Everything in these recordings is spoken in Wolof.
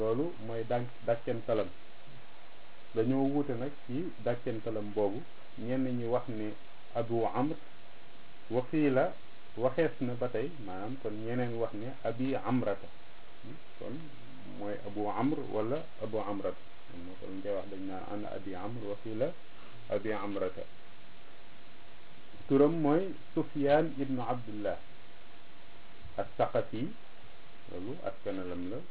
loolu mooy dàn dàkkentelam dañoo wuute nag ci dàkkentelam boobu ñenn ñi wax ne abu amr waxiila waxees na ba tey maanaam kon ñeneen wax ne abi amrata kon mooy abu amr wala abu amrata moo ko ñu koy wax dañ naan ana abi amr waxiila abi amrata turam mooy sufyaan ibnu abdullah as-saqafi loolu askanalam la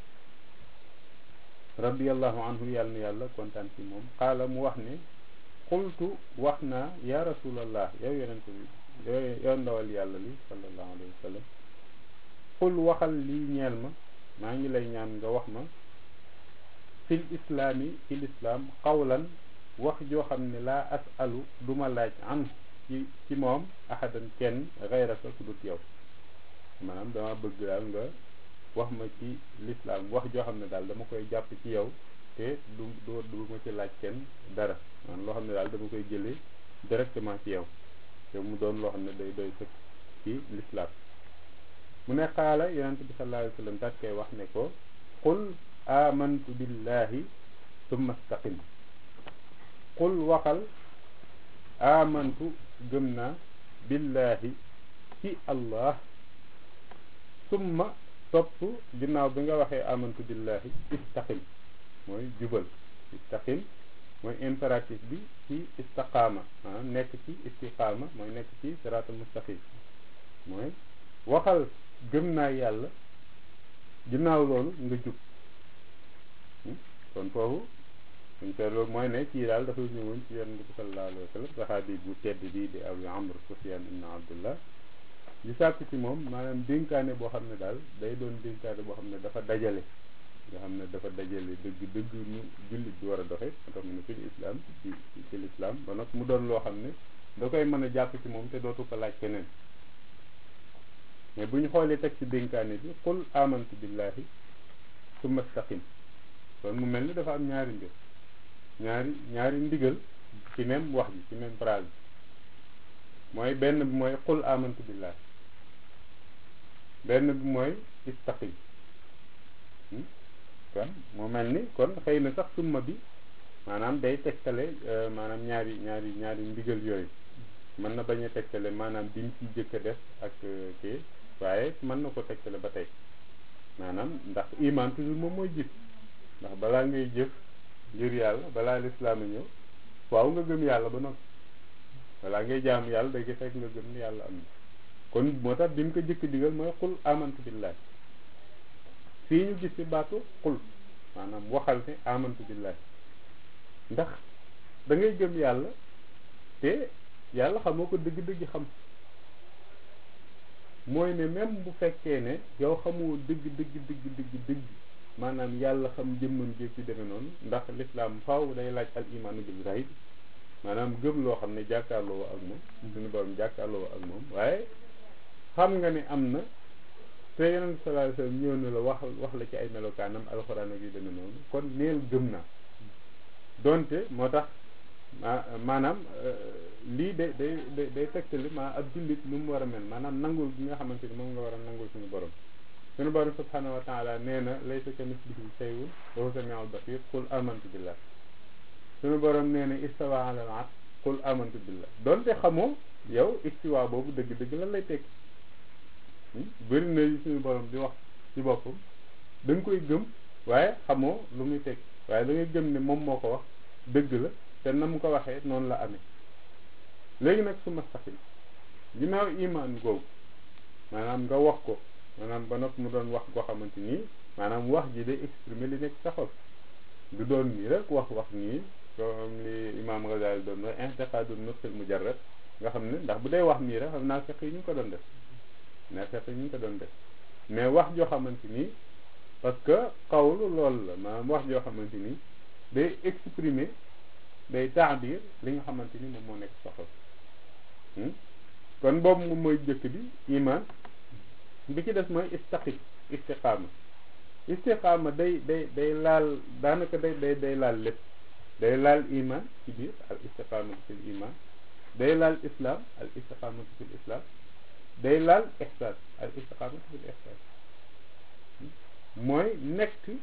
radiallahu anhu yàlla na yàlla kontaan ci moom qaala mu wax ne qultu wax naa ya rasulallah yow yonent bi yow yow ndawal yàlla li sallallahu alayhi wa sallam qul waxal lii ñeel ma maa ngi lay ñaan nga wax ma fil islaami ci lislaam qawlan wax joo xam ne laa asalu duma laaj an ci ci moom ahadan kenn gayraka ku dut yow maanaam dama bëgg daal nga wax ma ci lislaam wax joo xam ne daal dama koy jàpp ci yow te du du du ma ci laaj kenn dara maanaam loo xam ne daal dama koy jëlee directement ci yow te mu doon loo xam ne day doy sëkk ci lislaam mu ne xaala yonent bi sallallahu alayhi wa sallam daat koy wax ne ko qul amantu billahi summa staqim qul waxal amantu gëm naa billahi ci allah summa topp ginnaaw bi nga waxee amantu billahi istaqim mooy jubal istaqim mooy impératif bi ci istaqaama maanaam nekk ci istiqaama mooy nekk ci siraatul mustaqim mooy waxal gëm naa yàlla ginnaaw loolu nga jub kon foofu suñ seetloo mooy ne kii daal dafa ñëwoon ci yonent bi sallallahu alayhi wa sallam saxaabi bu tedd bii di abu amr sufyan ibn abdullah di sàkk ci moom maanaam dénkaane boo xam ne daal day doon dénkaane boo xam ne dafa dajale nga xam ne dafa dajale dëgg dëgg nu jullit bi war a doxe moo tax mu ne fil islam ci ci l'islam ba nag mu doon loo xam ne da koy mën a jàpp ci moom te dootu ko laaj keneen mais bu ñu xoolee teg ci dénkaane bi qul amantu billahi summa staqim kon mu mel ni dafa am ñaari mbir ñaari ñaari ndigal ci même wax ji ci même phrase bi mooy benn bi mooy qul amantu billahi benn bi mooy istaqim kon mu mel ni kon xëy na sax summa bi maanaam day tegtale maanaam ñaari ñaari ñaari ndigal yooyu mën na bañ a tegtale maanaam biñ ci jëkk a def ak kii waaye mën na ko tegtale ba tey maanaam ndax iman toujours moom mooy jëf ndax balaa ngay jëf ngir yàlla balaa lislaam a ñëw waaw nga gëm yàlla ba noppi balaa ngay jaam yàlla day fekk nga gëm ni yàlla am na kon moo tax bi mu ko jëkk digal mooy xul amantu billahi fii ñu gis ci baatu xul maanaam waxal ne amantu billahi ndax da ngay gëm yàlla te yàlla xamoo ko dëgg-dëgg xam mooy ne même bu fekkee ne yow xamoo dëgg dëgg dëgg dëgg dëgg maanaam yàlla xam jëmmam jéeg ci demee noonu ndax lislaam faaw day laaj al imaanu bil zahid maanaam gëm loo xam ne jàkkaarloo ak moom suñu borom jàkkaarloo ak moom waaye xam nga ne am na te yonent sallallahu alayhi wasallam ñëw na la wax wax la ci ay melokaanam alxuraan ak yu demee noonu kon neel gëm naa donte moo tax maanaam lii day day day day tegtali maa ab jullit lu mu war a mel maanaam nangul bi nga xamante ni moom nga war a nangul suñu borom suñu borom subhanahu wa taala nee na laysa kamislihi shay'un wa huwa samiul basir qul amantu billah suñu borom nee na istawa ala al arsh qul amantu billah donte xamoo yow istiwa boobu dëgg-dëgg lan lay tekki bëri na suñu borom di wax ci boppam da nga koy gëm waaye xamoo lu muy tekki waaye da ngay gëm ne moom moo ko wax dëgg la te na mu ko waxee noonu la amee léegi nag su ma saxin ginnaaw imaan googu maanaam nga wax ko maanaam ba noppi mu doon wax goo xamante nii maanaam wax ji day exprimer li nekk sa xol du doon nii rek wax wax nii comme li imaam Ghazali doon wax intiqaadu nutqil mujarrad nga xam ne ndax bu dee wax nii rek xam naa fekk yi ñu ngi ko doon def naa fekk yi ñu ngi ko doon def mais wax joo xamante nii parce que xawlu loolu la maanaam wax joo xamante nii day exprimer day taabir li nga xamante ni moom moo nekk sa xol kon boobu moom mooy jëkk bi iman bi ci des mooy istaqi istiqaama istiqaama day day day laal daanaka day day day laal lépp day laal iman ci biir al istiqaamatu fil iman day laal islam al istiqaamatu fil islam day laal ihsaan al istiqaamatu fil ihsaan mooy nekk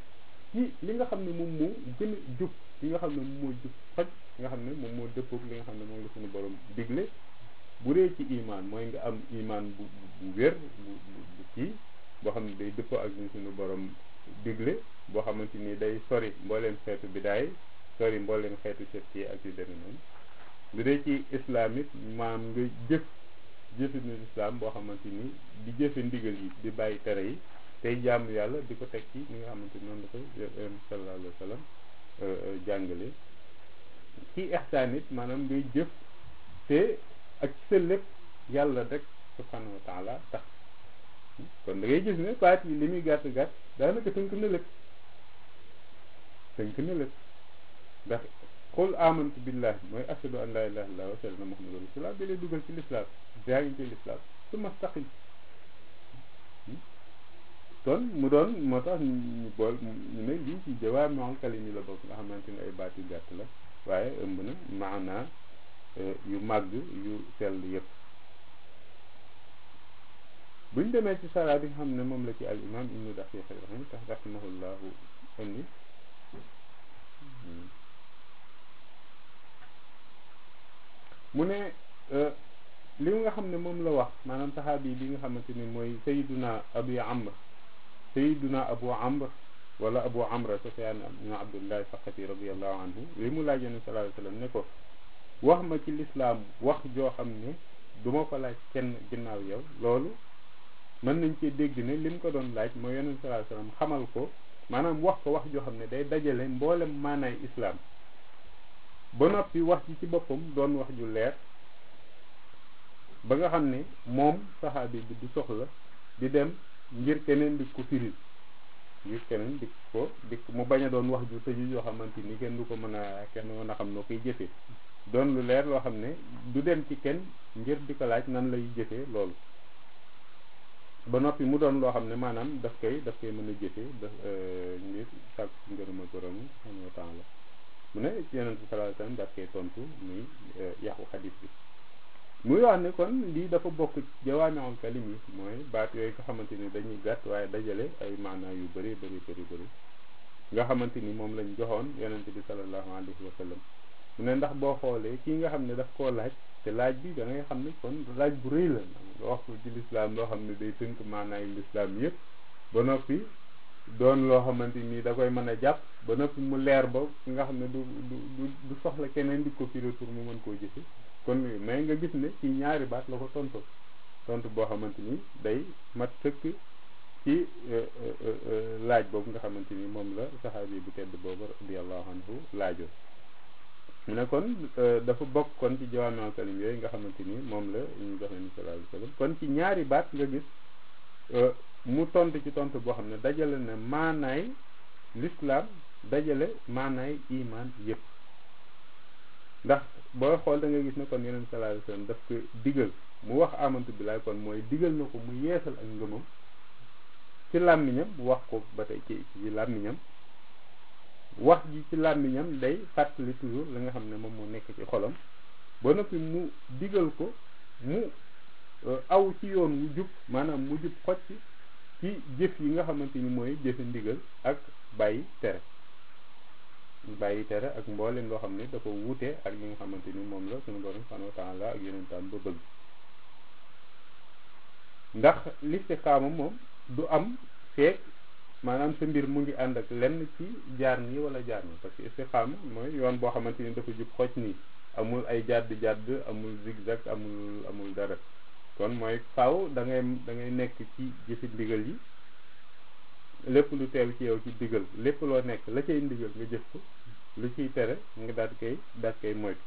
ci li nga xam ne moom moo gën a jub li nga xam ne moom moo jub xoj nga xam ne moom moo dëppoog li nga xam ne moom la suñu borom digle bu dee ci imaan mooy nga am imaan bu bu wér bu bu kii boo xam ne day dëppoo ak li suñu borom digle boo xamante ni day sori mbooleem xeetu bidaay sori mbooleem xeetu sefti ak yu demee noonu bu dee ci islam it maam nga jëf jëfinu islam boo xamante ni di jëfe ndigal yi di bàyyi tere yi tey jaamu yàlla di ko teg ci ni nga xamante ni noonu la ko sallallahu alayhi wa sallam jàngale ci ihsaan it maanaam ngay jëf te ak sa lépp yàlla rek subhanahu wa taala tax kon da ngay gis ne baat yi li muy gàtt gàtt daanaka tënk na lépp tënk na lépp ndax xul amantu billahi mooy ashadu an la ilaha illallah wa ashadu anna muhammadan rasulullah bi lay dugal ci lislaam yaa ngi ci lislaam su mastaqim kon mu doon moo tax ñu bool ñu ne lii ci jawaami'ul kalim yi la bokk nga xamante ne ay baat yu gàtt la waaye ëmb na maanaa yu màgg yu sell yëpp buñ demee ci sara bi nga xam ne moom la ci al imam ibnu daqiq rahim tax rahimahullahu indi mu ne li nga xam ne moom la wax maanaam saxaabi bi nga xamante ni mooy sayiduna abu amr sayiduna abu amr wala abu amra sufyaan ibnu abdullah saqafi radiallahu anhu li mu laaj yonent sallallahu alayhi wasallam ne ko wax ma ci lislaam wax joo xam ne du ma ko laaj kenn ginnaaw yow loolu mën nañ cee dégg ne li mu ko doon laaj mooy yonent sallallahu alayhi wasallam xamal ko maanaam wax ko wax joo xam ne day dajale mboolem maanaay islaam ba noppi wax ji ci boppam doon wax ju leer ba nga xam ne moom saxaabi bi du soxla di dem ngir keneen di ko firil ngir keneen di ko di mu bañ a doon wax ju tëju yoo xamante ni kenn du ko mën a kenn mën a xam noo koy jëfee doon lu leer loo xam ne du dem ci kenn ngir di ko laaj nan lay jëfee loolu ba noppi mu doon loo xam ne maanaam daf koy daf koy mën a jëfee daf ngir sàkk ci ngërëma borom subhanahu wa taala mu ne ci yonent bi sallallahu alayhi wasallam daf koy tontu muy yàqu xadis bi muy wax ne kon lii dafa bokk jawaami'ul kalim yi mooy baat yooyu nga xamante ni dañuy gàtt waaye dajale ay maanaa yu bëri bëri bëri bëri nga xamante ni moom lañ joxoon yonent bi sallallahu alayhi wa sallam mu ne ndax boo xoolee kii nga xam ne daf koo laaj te laaj bi da ngay xam ne kon laaj bu rëy la nga wax ko ci lislaam loo xam ne day tënk maanaayu lislaam yëpp ba noppi doon loo xamante ni da koy mën a jàpp ba noppi mu leer ba nga xam ne du du du soxla keneen di ko firi pour mu mën koo jëfe kon mais nga gis ne ci ñaari baat la ko tontu tontu boo xamante ni day mat sëkk ci laaj boobu nga xamante ni moom la saxaabi bu tedd boobu radiyallahu anhu laajoon mu ne kon dafa bokk kon ci jawaami'ul kalim yooyu nga xamante ni moom la ñu joxe ni sallallahu alayhi wasallam kon ci ñaari baat nga gis mu tontu ci tontu boo xam ne dajale na maanaay l'islam dajale maanaay iman yëpp ndax booy xool da nga gis ne kon yeneen sallallahu alayhi wasallam daf ko digal mu wax amantu billahi kon mooy digal na ko mu yeesal ak ngëmam ci làmmiñam wax ko ba tey ci ci làmmiñam wax ji ci làmmiñam day fàttali toujours la nga xam ne moom moo nekk ci xolam ba noppi mu digal ko mu aw ci yoon wu jub maanaam mu jub xocc ci jëf yi nga xamante ni mooy jëfe ndigal ak bàyyi tere bàyyi tere ak mboolem loo xam ne dafa wuute ak li nga xamante ni moom la sunu borom subhanahu wa taala ak yonentam ba bëgg ndax listixaama moom du am feek maanaam sa mbir mu ngi ànd ak lenn ci jaar nii wala jaar nii parce que istixaama mooy yoon boo xamante ni dafa jub xocc nii amul ay jàdd jàdd amul zigzag amul amul dara kon mooy faaw da ngay da ngay nekk ci jëfi ndigal yi lépp lu teew ci yow ci ndigal lépp loo nekk la cay ndigal nga jëf ko lu ciy tere nga daal koy daal koy moytu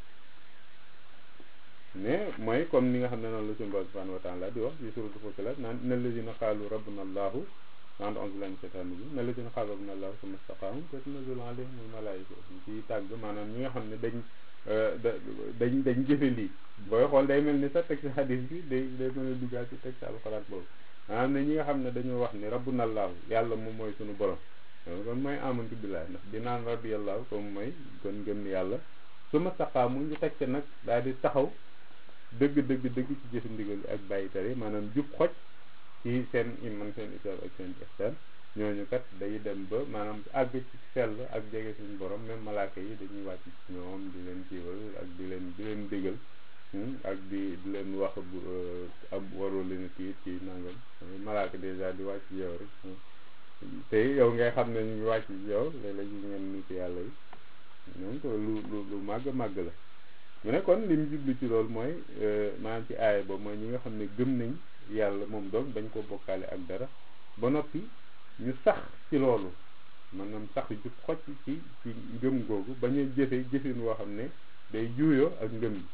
mais mooy comme ni nga xam ne noonu la suñu borom subhanahu wa taala di wax ci suratul Fussilat naan inna allazina qaalu rabbuna allahu naan a'uuzu billahi mina shaytaani rajiim inna allazina qaalu rabbuna allahu summa istaqaamu tatanazzalu alayhimul malaa'ikatu ci tàgg maanaam ñi nga xam ne dañ dañ dañ jëfe lii booy xool day mel ni sax teg ci xadis bi day day mën a duggaat ci teg ci alxuraan boobu maanaam ne ñi nga xam ne dañoo wax ni rabbuna allahu yàlla moom mooy suñu borom kon mooy amantu billahi ndax di naan rabbiyallahu comme mooy kon ngëm ni yàlla su ma saqaamu ñu teg nag daal di taxaw dëgg dëgg dëgg ci jëfe ndigal ak bàyyi tere maanaam jub xoj ci seen iman seen islam ak seen ihsan ñooñu kat day dem ba maanaam àgg ci sell ak jege suñu borom même malaaka yi dañuy wàcc ci ñoom di leen kiiwal ak di leen di leen bégal ak di di leen wax bu am waroo leen kii ci nangam malaaka dèjà di wàcc ci yow rek te yow ngay xam ne ñu ngi wàcc ci yow léeg-léeg ñu ngeen nit yàlla yi donc lu lu lu màgg màgg la mu ne kon li mu jublu ci loolu mooy maanaam ci aaya boobu mooy ñi nga xam ne gëm nañ yàlla moom doom bañ ko bokkaale ak dara ba noppi ñu sax ci loolu maanaam sax ju xocc ci ci ngëm googu bañ a jëfe jëfin woo xam ne day juuyoo ak ngëm yi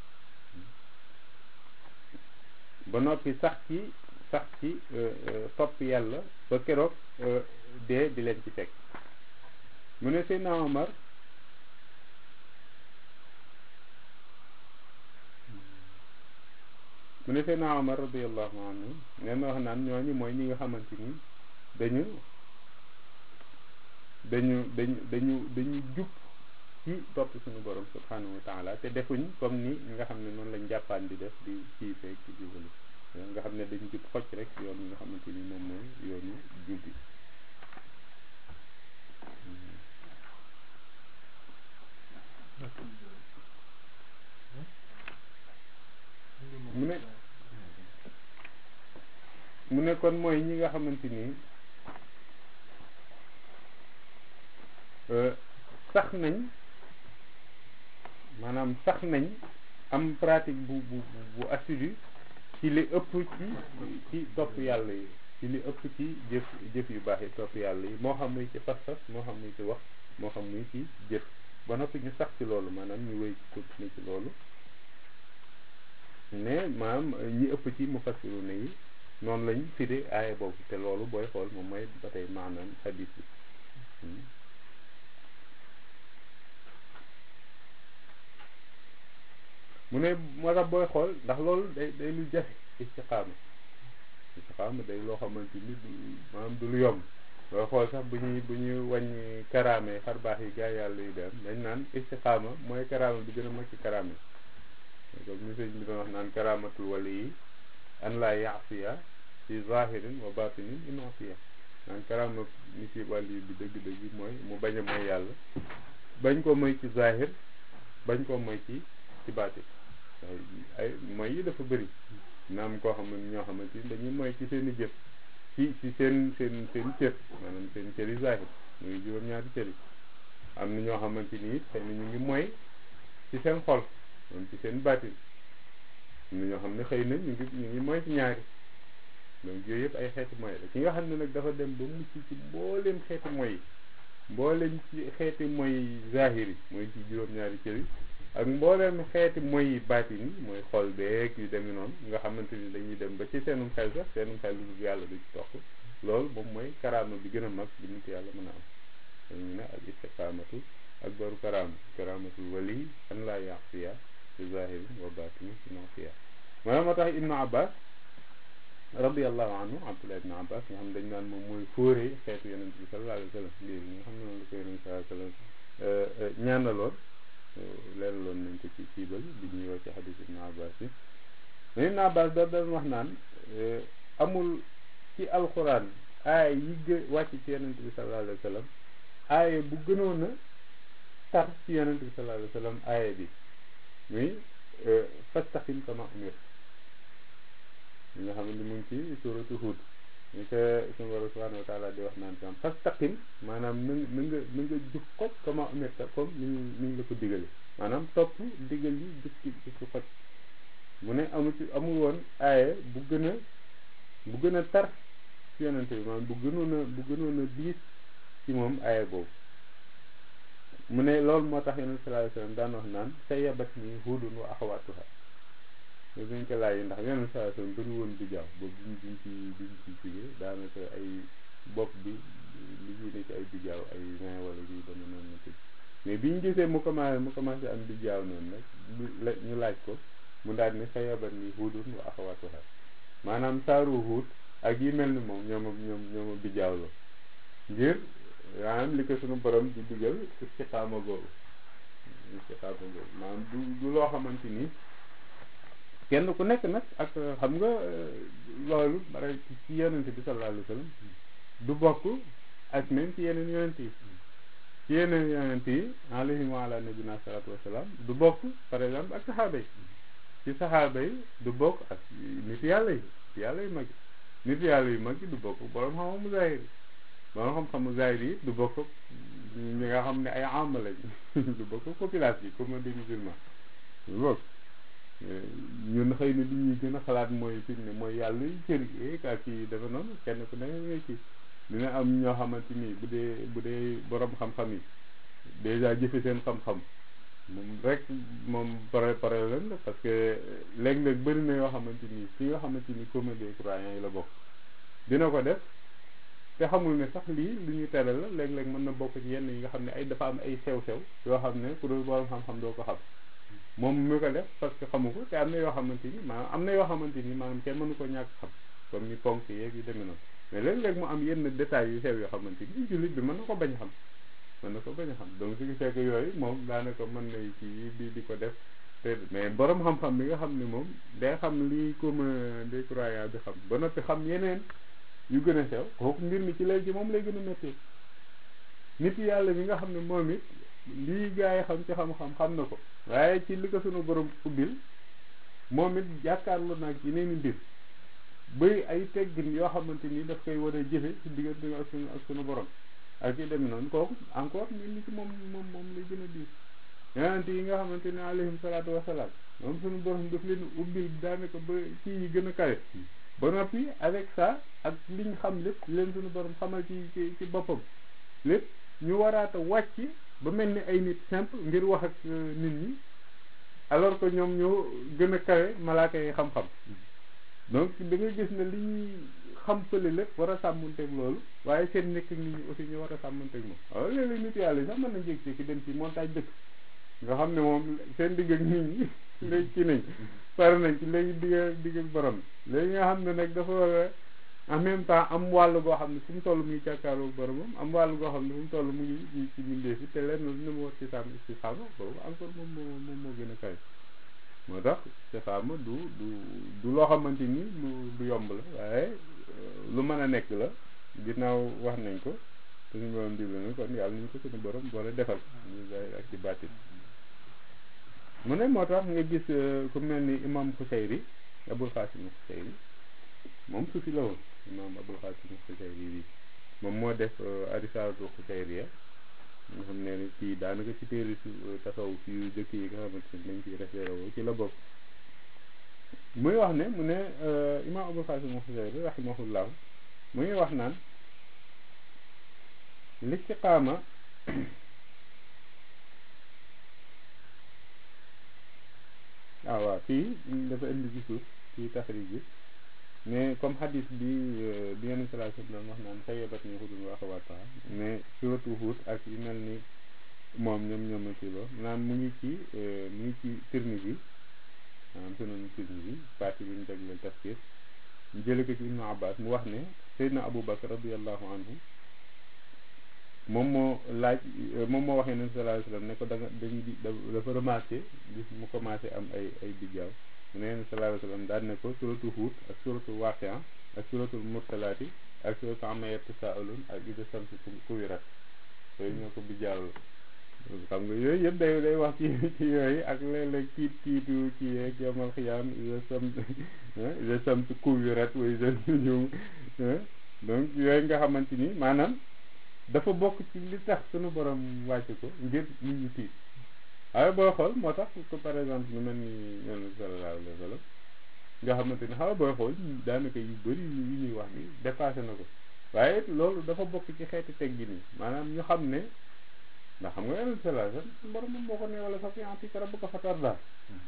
ba noppi sax ci sax ci topp yàlla ba keroog dee di leen ci teg mu ne Seydina Omar mu ne Seydina Omar radiyallahu anhu nee na wax naan ñooñu mooy ñi nga xamante ni dañu dañu dañu dañu dañu jub ci topp suñu borom subhanahu wa taala te defuñ comme ni nga xam ne noonu lañ jàppaan di def di kii feeg ci jubali nga xam ne dañu jub xocc rek yoon yi nga xamante ni moom mooy yoonu jub bi mu ne mu ne kon mooy ñi nga xamante ni sax nañ maanaam sax nañ am pratique bu bu bu assidu ci li ëpp ci ci topp yàlla yi ci li ëpp ci jëf jëf yu baax yi topp yàlla yi moo xam muy ci fas-fas moo xam muy ci wax moo xam muy ci jëf ba noppi ñu sax ci loolu maanaam ñu wéy ci continuer ci loolu ne maanaam ñi ëpp ci mu fassiru ne yi noonu lañ firi aaya boobu te loolu booy xool moom mooy ba tey maanaam hadis bi mu ne moo tax booy xool ndax loolu day day lu jafe istiqaama istiqaama day loo xamante ni du maanaam du lu yomb booy xool sax bu ñuy bu ñuy wàññi karaame xar baax yi gaa yàlla yu dem dañ naan istiqaama mooy karaama bi gën a mag ci karaame comme ni sëñ bi doon wax naan karaamatul wali yi an laa yaasiya fi zahirin wa batinin inaasiya naan karaama ni ci wàlli bi dëgg-dëgg mooy mu bañ a mooy yàlla bañ ko moy ci zahir bañ ko moy ci ci baatin ay mooy yi dafa bëri naam koo xam ne ñoo xamante ni dañuy mooy ci seen i jëf ci ci seen seen seen cër maanaam seen cër yi zahir muy juróom-ñaari cër yi am na ñoo xamante ni xëy na ñu ngi mooy ci seen xol moom ci seen baatin am na ñoo xam ne xëy na ñu ngi ñu ngi mooy ci ñaari donc yooyu yëpp ay xeeti mooy la ki nga xam ne nag dafa dem ba mucc ci mbooleem xeeti mooy yi mbooleem ci xeeti mooy zahir yi mooy ci juróom-ñaari cër yi ak mbooleem xeeti mooy baatin yi mooy xol beeg yu demee noonu nga xamante ni dañuy dem ba ci seenum xel sax seenum xel lu yàlla du ci toq loolu moom mooy karaama bi gën a mag bi nit yàlla mën a am dañu ne al istiqaamatu ak baru karaama karaamatul wali an laa yaxsiya fi zahirin wa batini nasiya maanaam moo tax ibnu abbas radiallahu anhu abdullah ibnu abbas nga xam dañ naan moom mooy fóoree xeetu yonent bi sallallahu alayhi wa sallam lii nga xam ne noonu la ko yonent sallallahu alayhi wa sallam ñaanaloon leeraloon nañ ko ci ciibal bi ñuy wax ci xadis ibnu abbas bi mais ibnu abbas da doon wax naan amul ci alquran aaya yi gë wàcc ci yonent bi sallallahu alayhi wa sallam aaya bu gënoon a tar ci yonent bi sallallahu alayhi wa sallam aaya bi muy fastaqim kama umir ñi nga xam ne mu ngi ci suratu Hud ñu ko suñu borom subhanahu wa taala di wax naan tam fastaqim maanaam na na nga na nga jub xoj kama umirta comme ni ñu ni ñu la ko digale maanaam topp digal yi jub ci jub ci xoj mu ne amu ci amul woon aaya bu gën a bu gën a tar ci yonente bi maanaam bu gënoon a bu gënoon a diis ci moom aaya boobu mu ne loolu moo tax yonent sallallahu alayhi wasallam daan wax naan sa yabat nii hudun wa axawatuha mais buñ ko laaj ndax yonent sallallahu alayhi wasallam bëri woon di jaaw boobu biñ biñ ci biñ ci jógee daanaka ay bopp bi li ci ne ci ay bijaaw ay vingt wala yu dama noonu na tëj mais biñ gisee mu commencé mu commencé am bijaaw noonu nag ñu laaj ko mu daal ne sa yabat nii hudun wa axawatuha maanaam saaru huut ak yi mel ni moom ñooma ñoom ñooma bijaaw la ngir maanaam li ko suñu borom di digal istiqaama googu istiqaama googu maanaam du du loo xamante ni kenn ku nekk nag ak xam nga loolu bare ci yonente bi sallallahu alayhi wa sallam du bokk ak même ci yeneen yonent yi ci yeneen yonent yi alayhim wa ala nabina salatu wasalaam du bokk par exemple ak saxaaba yi ci saxaaba yi du bokk ak nit yàlla yi yàlla yu mag yi nit yàlla yu mag yi du bokk borom xam-xamu zahir yi borom xam-xamu zahir yi du bokk ñi nga xam ne ay am lañ du bokk population yi comme des musulmans du bokk ñun xëy na li ñuy gën a xalaat mooy fi ne mooy yàlla yu cër yi ak kii dafa noonu kenn ku ne ngay kii dina am ñoo xamante ni bu dee bu dee borom xam-xam yi dèjà jëfe seen xam-xam moom rek moom pare pare leen la parce que léeg-léeg bëri na yoo xamante ni fi nga xamante ni commun des croyants yi la bokk dina ko def te xamul ne sax lii lu ñuy tere la léeg-léeg mën na bokk ci yenn yi nga xam ne ay dafa am ay sew-sew yoo xam ne ku dul borom xam-xam doo ko xam moom mi ko def parce que xamu ko te am na yoo xamante ni maanaam am na yoo xamante ni maanaam kenn mënu ko ñàkk xam comme ni ponk yeeg yu demee noonu mais léeg-léeg mu am yenn détails yu sew yoo xamante ni jullit bi mën na ko bañ a xam mën na ko bañ a xam donc ce qui fait que yooyu moom daanaka mën nay ci di di ko def te mais borom xam-xam bi nga xam ne moom day xam lii comme des croyants bi xam ba noppi xam yeneen yu gën a sew kooku mbir mi ci léegi moom lay gën a métti nit yàlla bi nga xam ne moom it lii gaa yi xam ci xam-xam xam na ko waaye ci li ko sunu borom ubbil moom it jàkkaarloo naag yeneen i mbir bëri ay teggin yoo xamante ni daf koy war a jëfe ci diggante ak sunu ak sunu borom ak yi demee noonu kooku encore mbir mi ci moom moom moom lay gën a diis yonent yi nga xamante ne alayhim salaatu wasalaam moom sunu borom daf leen ubbil daanaka ba ci yi gën a kawe ba noppi avec ça ak liñ xam lépp leen sunu borom xamal ci ci ci boppam lépp ñu waraata wàcc ba mel ni ay nit simple ngir wax ak nit ñi alors que ñoom ñoo gën a kawe malaaka yi xam-xam donc da nga gis ne li ñuy xam fële lépp war a sàmmanteeg loolu waaye seen nekk ak nit ñi aussi ñu war a sàmmanteeg moom waaw léeg-léeg nit yàlla yi sax mën na jékki-jékki dem ci montagne dëkk nga xam ne moom seen digg ak nit ñi léegi ci nañ pare nañ ci léegi digg digg ak borom léegi nga xam ne nag dafa war a en même temps am wàll goo xam ne fu mu toll mu ngi jàkkaarloo boromam am wàll goo xam ne fu mu toll mu ngi ci ci mbindee fi te lenn lu mu war ci sàmm ci xaama boobu encore moom moo moom moo gën a kawe moo tax ci xaama du du du loo xamante ni lu lu yomb la waaye lu mën a nekk la ginnaaw wax nañ ko te suñu borom digle na kon yàlla ñu ko suñu borom boole defal ñu zahir ak ci baatin mu ne moo tax nga gis ku mel ni imam Xusayri Abul Xaasim Xusayri moom suufi la woon imam Abul Xaasim Xusayri bi moom moo def arisaatu Xusayriya nga xam ne ni ci daanaka ci téeri su tasaw fi jëkk yi nga xamante ne dañ ciy référé woo ci la bokk muy wax ne mu ne imam Abul Xaasim Xusayri rahimahullah mu ngi wax naan listiqaama ah waaw fii dafa indi ci suuf ci taxrij bi mais comme xadis bi bi yenn salaa doon wax naan sayyabat ni xudun wa axawaataha mais suratu Huud ak yu mel ni moom ñoom ñoom ci lo naan mu ngi ci mu ngi ci Tirmisi bi maanaam sunan Tirmisi bi parti bi ñu jagleel tafsir ñu jële ko ci Ibnu Abbas mu wax ne Seydina Abu Bakar radiallahu anhu moom moo laaj moom moo waxee nabi sallallahu alayhi wasallam ne ko da nga dañ di dafa remarqué gis mu commencé am ay ay bijjaaw mu ne nabi sallallahu alayhi wasallam daan ne ko suratu Huud ak suratu Waaqia ak suratul Mursalaati ak suratu amma yatasaalun ak ida samsu kuwirat yooyu ñoo ko bijjaaw xam nga yooyu yëpp day day wax ci ci yooyu ak léeg-léeg tiit tiitu ci yeeg yomal xiyaam ida sam ida samsu kuwirat wa ida nujum donc yooyu nga xamante ni maanaam dafa bokk ci li tax sunu borom wàcc ko ngir nit ñi tiit waaye boo xool moo tax ko par exemple lu mel ni ñoom sallallahu alayhi wa sallam nga xamante ni xaw booy xool daanaka yu bëri yu ñuy wax ni dépassé na ko waaye loolu dafa bokk ci xeeti teggi nii maanaam ñu xam ne ndax xam nga yonent sallallahu alayhi wa sallam borom moom moo ko ne wala sax fi rabbuka fatardaa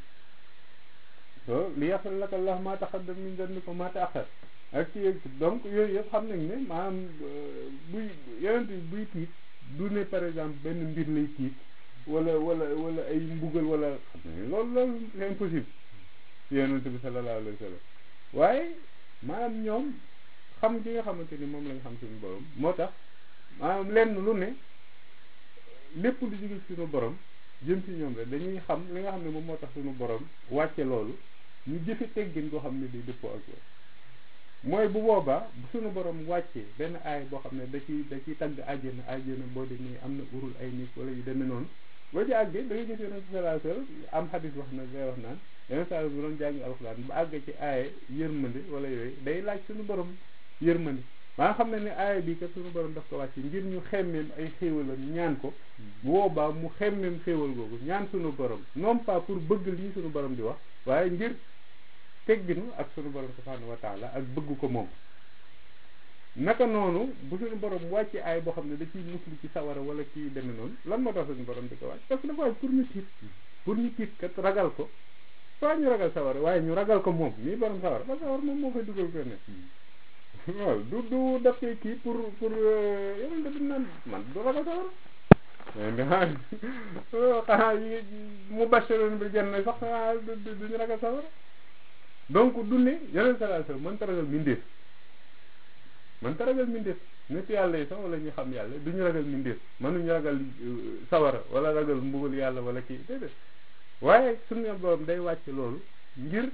so li yaxfir laka Allah maa taqaddama min dhanbika wa maa ta'akhkhar ak ci donc yooyu yëpp xam nañ ne maanaam buy yonent bi buy tiit du ne par exemple benn mbir lay tiit wala wala wala ay mbugal wala xam ne loolu loolu c'est impossible yonent bi sallallahu alayhi wa sallam waaye maanaam ñoom xam gi nga xamante ni moom lañ xam suñu borom moo tax maanaam lenn lu ne lépp lu jóge suñu borom jëm ci ñoom rek dañuy xam li nga xam ne moom moo tax suñu borom wàcce loolu ñu jëfe teggin koo xam ne day dëppoo ak loolu mooy bu boobaa suñu borom wàccee benn aay boo xam ne da ciy da ciy tagg àjjana àjjana boo demee am na urul ay nit wala yu demee noonu boo ci àggee da ngay gis yonent sallallahu alayhi wasallam am xadis wax na day wax naan yonent sallallahu bu doon jàngi alxuraan ba àgg ci aaye yërmande wala yooyu day laaj suñu borom yërmande maa nga xam ne ne aaya bi kat suñu borom daf ko wàcce ngir ñu xemmeem ay xéewalam ñaan ko bu boobaa mu xemmeem xéewal googu ñaan suñu borom non pas pour bëgg lii suñu borom di wax waaye ngir tegginu ak suñu borom subhanahu wa taala ak bëgg ko moom naka noonu bu suñu borom wàcce aay boo xam ne da ciy muslu ci sawara wala kii demee noonu lan moo tax suñu borom di ko wàcc parce que dafa wàcc pour ñu tiit pour ñu tiit kat ragal ko soit ñu ragal sawara waaye ñu ragal ko moom mii borom sawara ba sawara moom moo koy dugal ko ne waaw du du def koy kii pour pour yeneen da naan man du ragal sawara xanaa yi mu bashiroon bi janna sax xanaa duñu ragal sawara donc du ne yeneen salaa sallam mën ta ragal mindeef mën ta ragal mindeef nit yàlla yi sax wala ñu xam yàlla duñu ragal mindeef mënuñu ragal sawara wala ragal mbugal yàlla wala kii déedéet waaye suñu borom day wàcc loolu ngir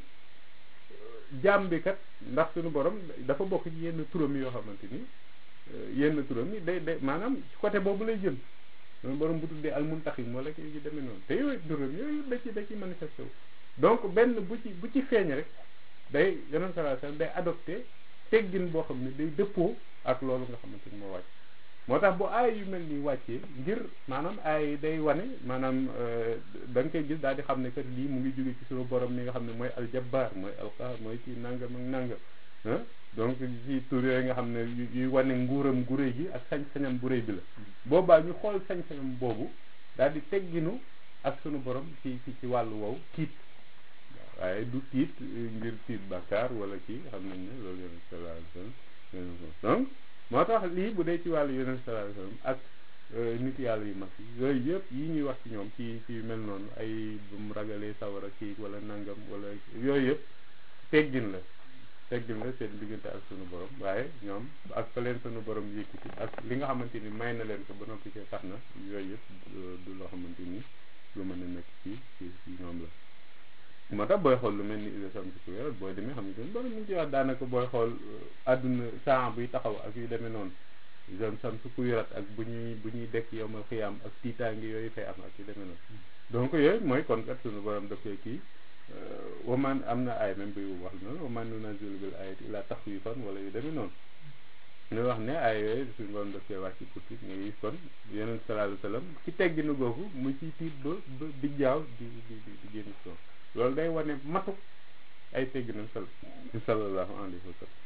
jaam bi kat ndax suñu borom dafa bokk ci yenn turam yoo xamante ni yenn turam yi day day maanaam côté boobu lay jëm suñu borom bu tuddee almuntaxim wala kii yu demee noonu te yooyu turam yooyu da ci da ci manifesté wu donc benn bu ci bu ci feeñ rek day yeneen sallallahu alayhi wasallam day adopté teggin boo xam ne day dëppoo ak loolu nga xamante ni moo wàcc moo tax bu aay yu mel ni wàccee ngir maanaam aay day wane maanaam da nga koy gis daal di xam ne kat lii mu ngi jóge ci suñu borom mi nga xam ne mooy aljabbaar mooy alqaar mooy ci nangam ak nangam ah donc ci tur yooyu nga xam ne yuy wane nguuram gu réy gi ak sañ-sañam bu réy bi la boobaa ñu xool sañ-sañam boobu daal di tegginu ak suñu borom ci ci ci wàllu wow tiit waaye du tiit ngir tiit bàkkaar wala kii xam nañ ne loolu yonent sallallahu alayhi wasallam donc moo tax lii bu dee ci wàllu yonent sallallahu alayhi wasallam ak nit yàlla yu mag yi yooyu yëpp yi ñuy wax ci ñoom ci ci mel noonu ay bu mu ragalee sawara kii wala nangam wala yooyu yëpp teggin la teggin la seen diggante ak sunu borom waaye ñoom ak fa leen sunu borom yëkkati ak li nga xamante ni may na leen ko ba noppi cee tax na yooyu yëpp du loo xamante ni lu mën a nekk ci ci ci ñoom la moo tax booy xool lu mel ni ida samsi ku wér booy demee xam nga bari mu ngi ci wax daanaka booy xool àdduna saa buy taxaw ak yu demee noonu ida samsi ku wérat ak bu ñuy bu ñuy dekk yow ma xiyaam ak tiitaangi yooyu fay am ak yu demee noonu donc yooyu mooy kon kat sunu borom daf koy kii waman am na ay même buy wax noonu waman nunazzilu bil ayati illa taxwifan wala yu demee noonu ñu wax ne ay yooyu suñu borom daf koy wàcc pour tiit nga gis kon yeneen sallallahu alayhi wasallam ci tegginu googu mu ci tiit ba ba di jaaw di di di génn soon loolu day wane matuk ay tegginam sal sallallahu alayhi wa sallam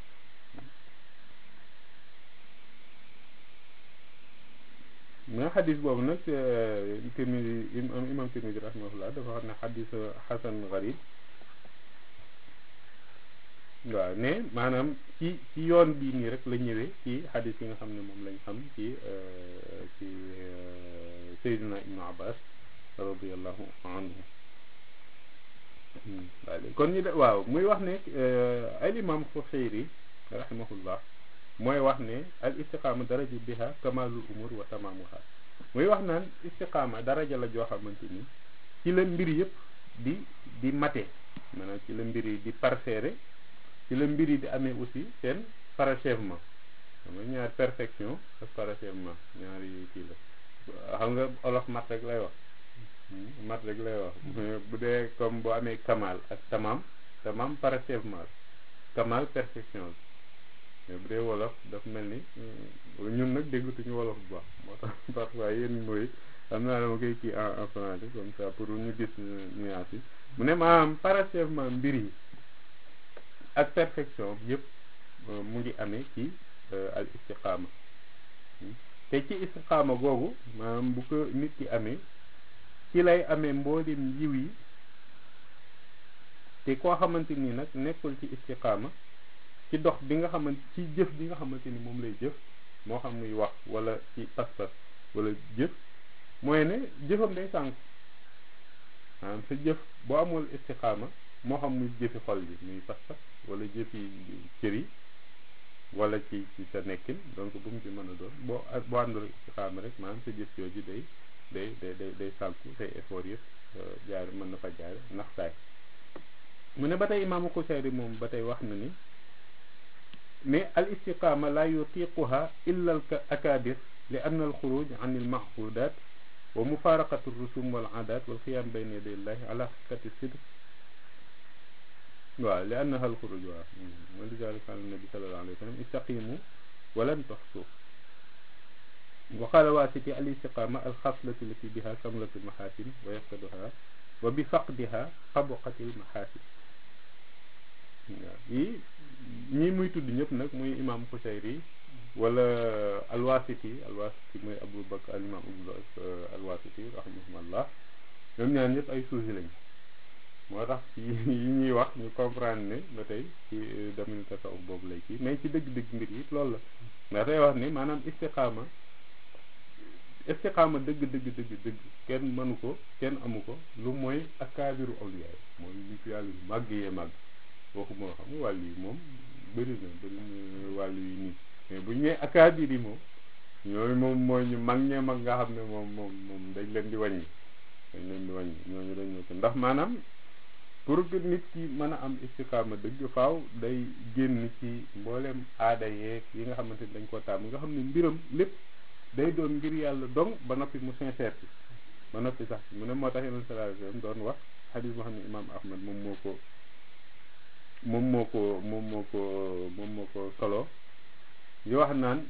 mais xadis boobu nag Tirmidi imam Tirmidi rahimahullah dafa wax ne xadis xasan garib waaw ne maanaam ci ci yoon bii nii rek la ñëwee ci xadis yi nga xam ne moom lañ xam ci ci Seydina Ibnu Abbas radiallahu anhu kon ñu de waaw muy wax ne al imam Xuseyri rahimahullah mooy wax ne al istiqaama daraja biha kamalul umur wa tamamuha muy wax naan istiqaama daraja la joo xamante ni ci la mbir yëpp di di mate maanaam ci la mbir yi di parfaire ci la mbir yi di amee aussi seen parachèvement xam nga ñaar perfection ak parachèvement ñaari kii la xam nga olof mat rek lay wax mat rek lay wax bu dee comme boo amee kamal ak tamam tamam parachèvement kamal perfection mais bu dee wolof daf mel ni ñun nag déggatuñu wolof bu baax moo tax parfois yenn mooy xam naa dama koy kii en en français comme ça pour ñu gis nuance yi mu ne maanaam parachèvement mbir yi ak perfection yëpp mu ngi amee ci al istiqaama te ci istiqaama googu maanaam bu ko nit ki amee ci lay amee mboolem yiw yi te koo xamante ni nag nekkul ci istiqaama ci dox bi nga xamante ci jëf bi nga xamante ni moom lay jëf moo xam muy wax wala ci pas-pas wala jëf mooy ne jëfam day sànk maanaam sa jëf boo amul istiqaama moo xam muy jëfi xol bi muy pas-pas wala jëfi cër yi wala ci ci sa nekkin donc bu mu ci mën a doon boo boo àndul istiqaama rek maanaam sa jëf yooyu day day day day day sànku say effort yëpp jaar mën na fa jaar ndax saay mu ne ba tey imaamu Xuseyri moom ba tey wax na ni mais al istiqama la yutiquha illa al akabir li anna al xuruj an al mahbudat wa mufaraqatu rusum wal adat wal qiyam bayna yaday llahi ala haqiqati sidq waaw li annaha al xuruj waaw wa lidalika qala nabi sallallahu alayhi wa sallam istaqimu walan tuhsu wa qala wasiti al istiqama al xaslatu lati biha kamlatu mahasin wa yafqaduha wa bi faqdiha xabuqati al mahasin waaw yi ñii muy tudd ñëpp nag muy imam Xusayri wala alwasiti alwasiti mooy Abu Bakr al imam alwasiti rahimahullah ñoom ñaan ñëpp ay suusi lañ moo tax yi ñuy wax ñu comprendre ne ba tey ci daminu tasawuf boobu lay kii mais ci dëgg-dëgg mbir yi loolu la ndax day wax ni maanaam istiqaama istiqaama dëgg dëgg dëgg dëgg kenn mënu ko kenn amu ko lu mooy akaabiru awliyaay mooy li fi yàlla yu màgg yee màgg waxuma xam nga wàll yi moom bëri na bëri na wàll yi nii mais bu ñu nee akaabir yi moom ñooñu moom mooy ñu mag ñee mag nga xam ne moom moom moom dañ leen di wàññi dañ leen di wàññi ñooñu dañ ñoo ko ndax maanaam pour que nit ki mën a am istiqaama dëgg faaw day génn ci mboolem aada yeeg yi nga xamante ni dañ koo taam nga xam ne mbiram lépp day doon ngir yàlla dong ba noppi mu sincère ci ba noppi sax mu ne moo tax yeneen sallallahu alayhi wasallam doon wax xadis boo xam ne imaam Ahmad moom moo ko moom moo ko moom moo ko moom moo ko solo di wax naan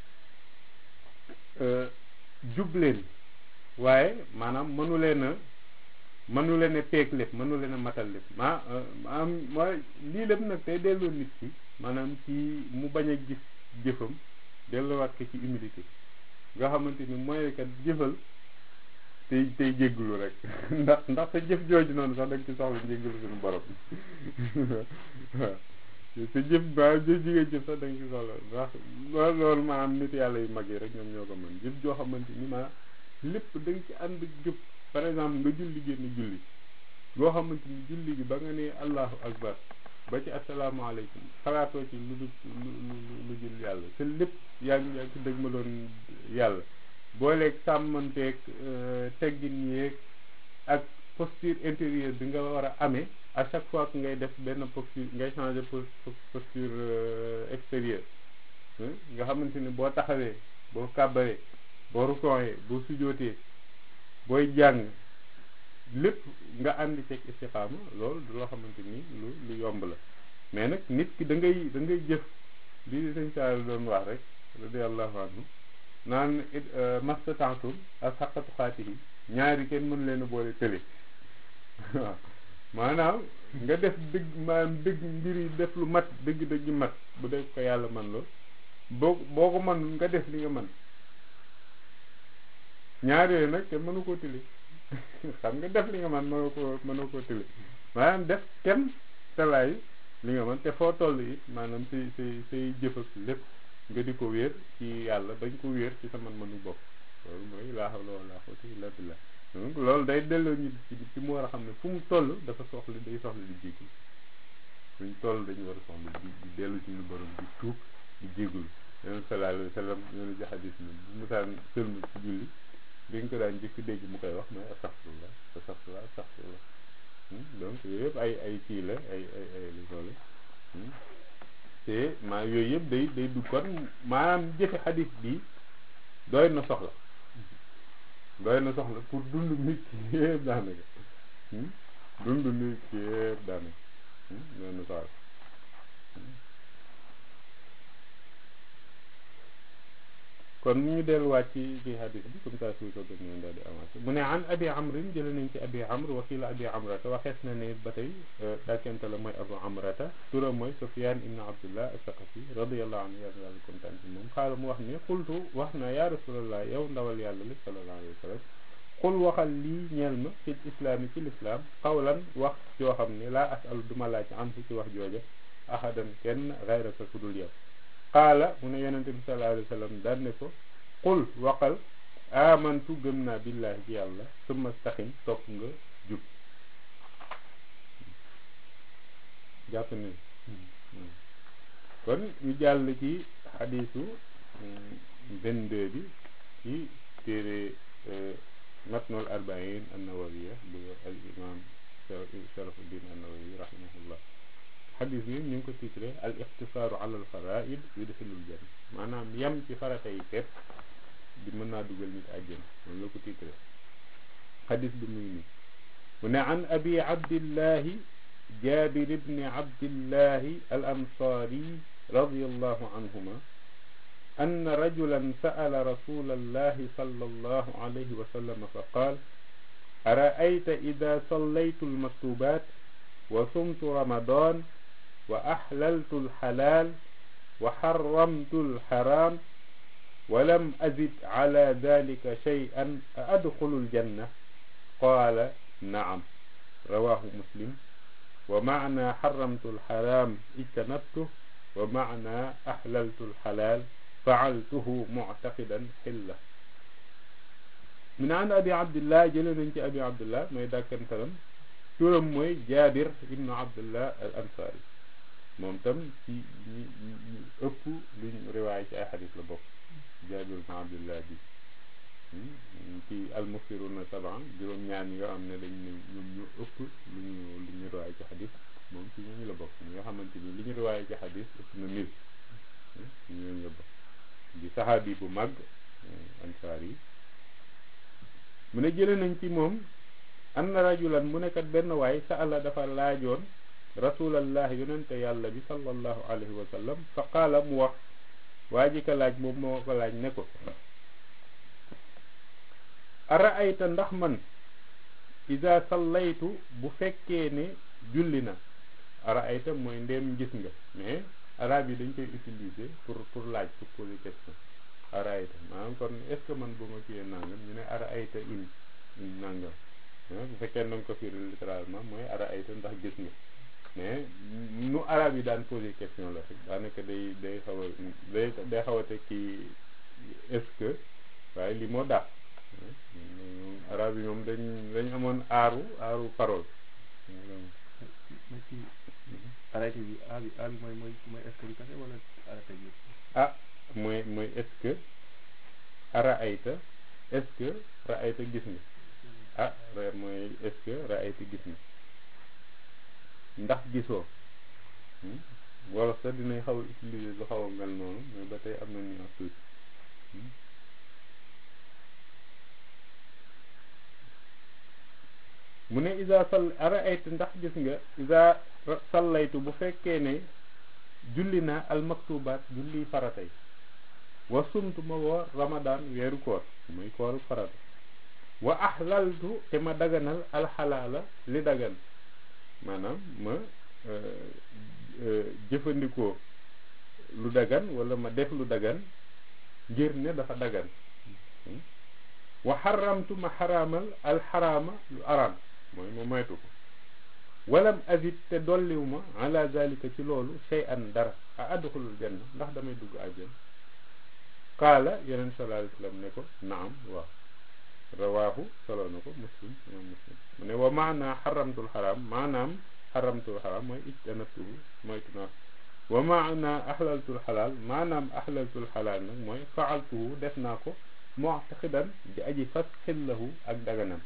jub leen waaye maanaam mënu leen a mënu leen a peeg lépp mënu leen a matal lépp maa maanaam mooy lii lépp nag tey delloo nit ki maanaam ci mu bañ a gis jëfam delloowaat ko ci humilité nga xamante ni mooy kat jëfal tey tey jéggulu rek ndax ndax sa jëf jooju noonu sax da nga ci soxla jéggulu suñu borom waaw sa jëf ba jëf ji nga jëf sax da nga ci soxla ndax loolu loolu maanaam nit yàlla yu mag yi rek ñoom ñoo ko mën jëf joo xamante ni maanaam lépp da nga ci ànd jëf par exemple nga julli génn julli boo xamante ni julli gi ba nga ne allahu akbar ba ci asalaamaaleykum xalaatoo ci lu lu lu lu jul yàlla te lépp yaa ngi yaa ngi ci dëgg ma doon yàlla booleeg sàmmanteeg teggin yeeg ak posture intérieure bi nga war a amee à chaque fois que ngay def benn posture ngay changer posture extérieure nga xamante ni boo taxawee boo kàbbaree boo rukoonee boo sujootee booy jàng lépp nga àndi ceeg istiqaama loolu du loo xamante ni lu lu yomb la mais nag nit ki da ngay da ngay jëf li sëñ Saal doon wax rek radiallahu anhu naan mastataatum ak xaqatu xaati yi ñaari kenn mën leen a boole tële waaw maanaam nga def dëgg maanaam dëgg mbir yi def lu mat dëgg-dëgg mat bu def ko yàlla man lool boo boo ko man nga def li nga man ñaar yooyu nag te mënu koo tële xam nga def li nga man mënoo koo mënoo koo tële maanaam def kenn talaay li nga man te foo toll it maanaam say say say jëf ak lépp nga di ko wéer ci yàlla bañ ko wéer ci sa man-manu bopp loolu mooy laa hawla wala quwwata illa billah donc loolu day delloo ñu ci ci mu war a xam ne fu mu toll dafa soxla day soxla di jéggul fu ñu toll dañu war a soxla di di dellu ci ñu borom di tuub di jéggul yonent sallallahu alayhi wa sallam ñoonu ci xadis ni bu musaan sëlmu ci julli bi nga ko daan njëkk dégg mu koy wax mooy astaghfirullah astaghfirullah astaghfirullah donc yooyu yëpp ay ay kii la ay ay ay li soole te maa yooyu yëpp day day du kon maanaam jëfe xadis bi doy na soxla doy na soxla pour dund nit ki yëpp daanaka dund nit ki yëpp daanaka doy na soxla kon mu ñu delluwaat ci ci hadis bi comme ça suy ko gën ñoon daal di avancé mu ne an abi amrin jële nañ ci abi amr wakila abi amrata waxees na ne ba tey dàkkente la mooy abu amrata turam mooy sufyan ibnu abdullah asaqafi radiallahu anhu yàlla yàlla kontaan ci moom xaala mu wax ne xultu wax na ya rasulallah yow ndawal yàlla li sallallahu alayhi wa sallam xul waxal lii ñeel ma fil islaami ci lislaam xawlan wax joo xam ne laa asalu duma laaj an ci wax jooja ahadan kenn gayraka ku dul yow qaala mu ne yonente bi sallallahu alayhi wa sallam daan ne ko qul waqal amantu gëm naa billahi ci yàlla summa staxim topp nga jub jàpp ne kon ñu jàll ci xadiisu 22 bi ci téere matnul arbain annawawiya bu al imam sharafuddin annawawi rahimahullah xadis bi ñu ngi ko titré al ixtisaaru ala al faraid yudxilul janna maanaam yem ci farata yi képp di mën naa dugal nit àjjana loolu la ko titré xadis bi muy nii mu ne an abi abdillahi jabir ibni abdillahi al ansari radiallahu anhuma أن رجلا سأل رسول الله صلى الله عليه وسلم فقال أرأيت إذا صليت المكتوبات وصمت رمضان وأحللت الحلال وحرمت الحرام ولم أزد على ذلك شيئا أدخل الجنة قال نعم رواه مسلم ومعنى حرمت الحرام اجتنبته ومعنى أحللت الحلال faaltuhu muctaqidan xilla min an abi abdillah jële nañ ci abi abdillah mooy dàkkantalam turam mooy jaabir ibnu abdillah al ansari moom tam ci ñi ñu ëpp luñ riwaay ci ay xadis la bokk jaabir ibnu abdillah bi ci almufsiruna saban juróom-ñaar ñi nga xam ne dañ ne ñoom ñu ëpp lu ñu lu ñu riwaay ci xadis moom ci ñooñu la bokk ñi nga xamante ni li ñu riwaay ci xadis ëpp na mil ñooñu la bokk di saxaabi bu mag ansaar yi mu ne jële nañ ci moom anna rajulan mu nekkat benn waay sa àlla dafa laajoon rasulallah yonente yàlla bi sallallahu alayhi wa sallam fa qaala mu wax waa ji ka laaj moom moo ko laaj ne ko ara ayta ndax man ida sallaytu bu fekkee ne julli na ara ayta mooy ndéem gis nga mais arabe yi dañ koy utiliser pour pour laaj pour poser question ara ayta maanaam kon est ce que man bu ma kiyee nangam ñu ne ara ayta in in nangam bu fekkee na nga ko firi littéralement mooy ara ayta ndax gis nga mais nu arabe yi daan poser question la rek daanaka day day xaw a day day xaw a teg kii est ce que waaye li moo daax arabe yi moom dañ dañ amoon aaru aaru parole arrêté bi a bi a bi mooy mooy mooy est-ce que bi kase wala arrêté bi ah mooy mooy est-ce que ara ayta est-ce que ra ayta gis nga ah reer mooy est-ce que ra ayta gis nga ndax gisoo wala sax dinañ xaw a utiliser lu xaw a mel noonu mais ba tey am na nuance tuuti mu ne isa sal ara ayta ndax gis nga isa sallaytu bu fekkee ne julli naa almaktubaat julli faratay wa sumtu ma woor ramadan weeru koor muy kooru farata wa ahlaltu te ma daganal alxalaala li dagan maanaam ma jëfandikoo lu dagan wala ma def lu dagan ngir ne dafa dagan wa xaramtu ma xaraamal alxaraama lu araam mooy ma moytu ko walam azid te dolliwu ma ala zalika ci loolu shay an dara a adxulul janna ndax damay dugg àjjana qaala yeneen sallallahu alayhi wasallam ne ko naam waaw rawaahu solo na ko muslim imam muslim mu ne wa maana xaramtul xaraam maanaam xaramtul xaraam mooy ijtanabtuhu moytu naa wa maana ahlaltul xalaal maanaam ahlaltul xalaal nag mooy faaltuhu def naa ko mu'taqidan di aji fas xillahu ak daganam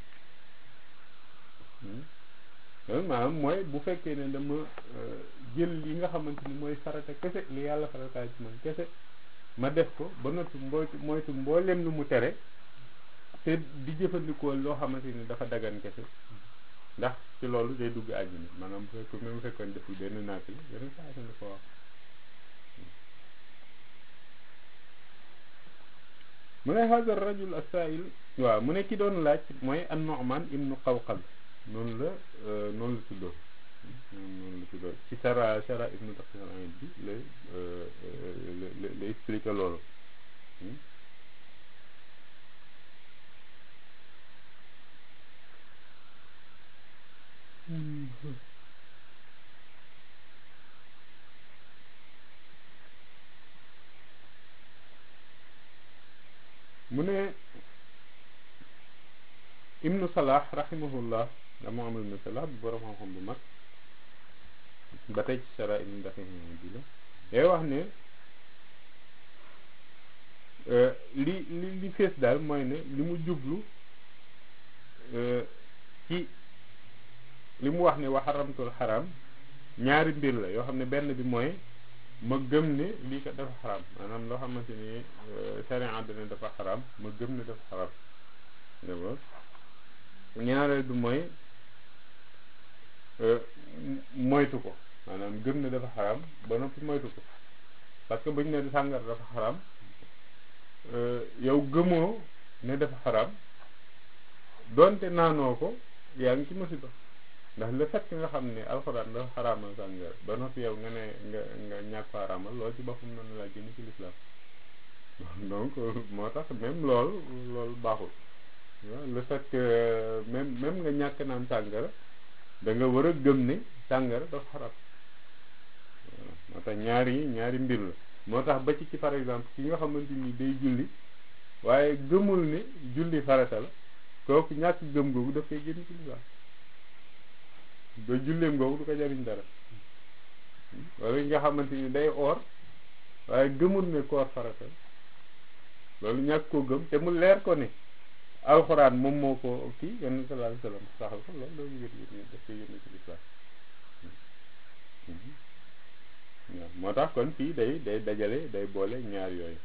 loolu maanaam mooy bu fekkee ne dama jël yi nga xamante ni mooy farata kese li yàlla farataay ci man kese ma def ko ba noppi moytu moytu mboolem lu mu tere te di jëfandikoo loo xamante ni dafa dagan kese ndax ci loolu day dugg àjjana maanaam bu fekk même bu fekkoon deful benn naafila benn saa yi ko wax mu ne hada rajul asail waaw mu ne ki doon laaj mooy an Nu'man ibnu Qawqal noonu la noonu la tuddoo noonu la tuddoo ci sara sara ibnu Daqiq bi la la la expliqué loolu mu ne ibnu salah rahimahullah dama am ibnu salah bu borom xam-xam bu mag ba tey ci sara ibnu Daqiq bi la day wax ne li li li fees daal mooy ne li mu jublu ci li mu wax ne wa xaramtul xaram ñaari mbir la yoo xam ne benn bi mooy ma gëm ne lii kat dafa xaram maanaam loo xamante ni sharia dana dafa xaram ma gëm ne dafa xaram d'abord ñaareel bi mooy moytu ko maanaam gëm ne dafa xaram ba noppi moytu ko parce que buñ ne sàngara dafa xaram yow gëmoo ne dafa xaram doonte naanoo ko yaa ngi ci musiba ndax le fait que nga xam ne alxuraan dafa xaraamal sàngara ba noppi yow nga ne nga nga ñàkk ko xaraamal loolu ci boppam noonu laa génn ci lislaam donc moo tax même lool loolu baaxul le fait que même même nga ñàkk naan sàngara da nga war a gëm ne sàngara dafa xaram moo tax ñaari ñaari mbir la moo tax ba ci ci par exemple ki nga xamante ni day julli waaye gëmul ne julli farata la kooku ñàkk gëm googu daf koy génn ci lislaam ba julleem googu du ko jariñ dara wala nga xamante ni day oor waaye gëmul ne koor farata loolu ñàkk koo gëm te mu leer ko ne alxuraan moom moo ko kii yenn sallallahu alayhi wasallam saxal ko loolu loolu yëg yëg daf koy génn ci lislaam waaw moo tax kon fii day day dajale day boole ñaar yooyu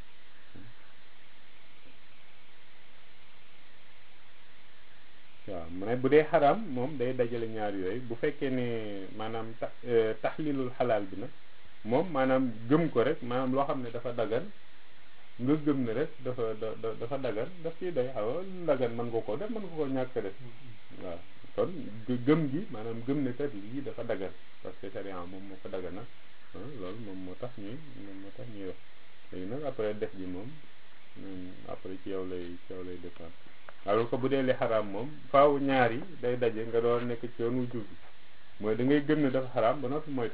waaw mu ne bu dee xaraam moom day dajale ñaar yooyu bu fekkee ne maanaam tax taxlilul xalaal bi nag moom maanaam gëm ko rek maanaam loo xam ne dafa dagan nga gëm ne rek dafa da dafa dagan daf ciy day xaw a dagan mën nga ko def mën nga ko ñàkk def waaw kon gëm gi maanaam gëm ne kat lii dafa dagan parce que sharia moom moo ko dagana loolu moom moo tax ñuy moom moo tax ñuy wax léegi nag après def ji moom après ci yow lay ci yow lay dépendre alors que bu dee li xaraam moom faaw ñaar yi day daje nga doon nekk ci yoon wu jub bi mooy da ngay gëm ne dafa xaraam ba noppi moytu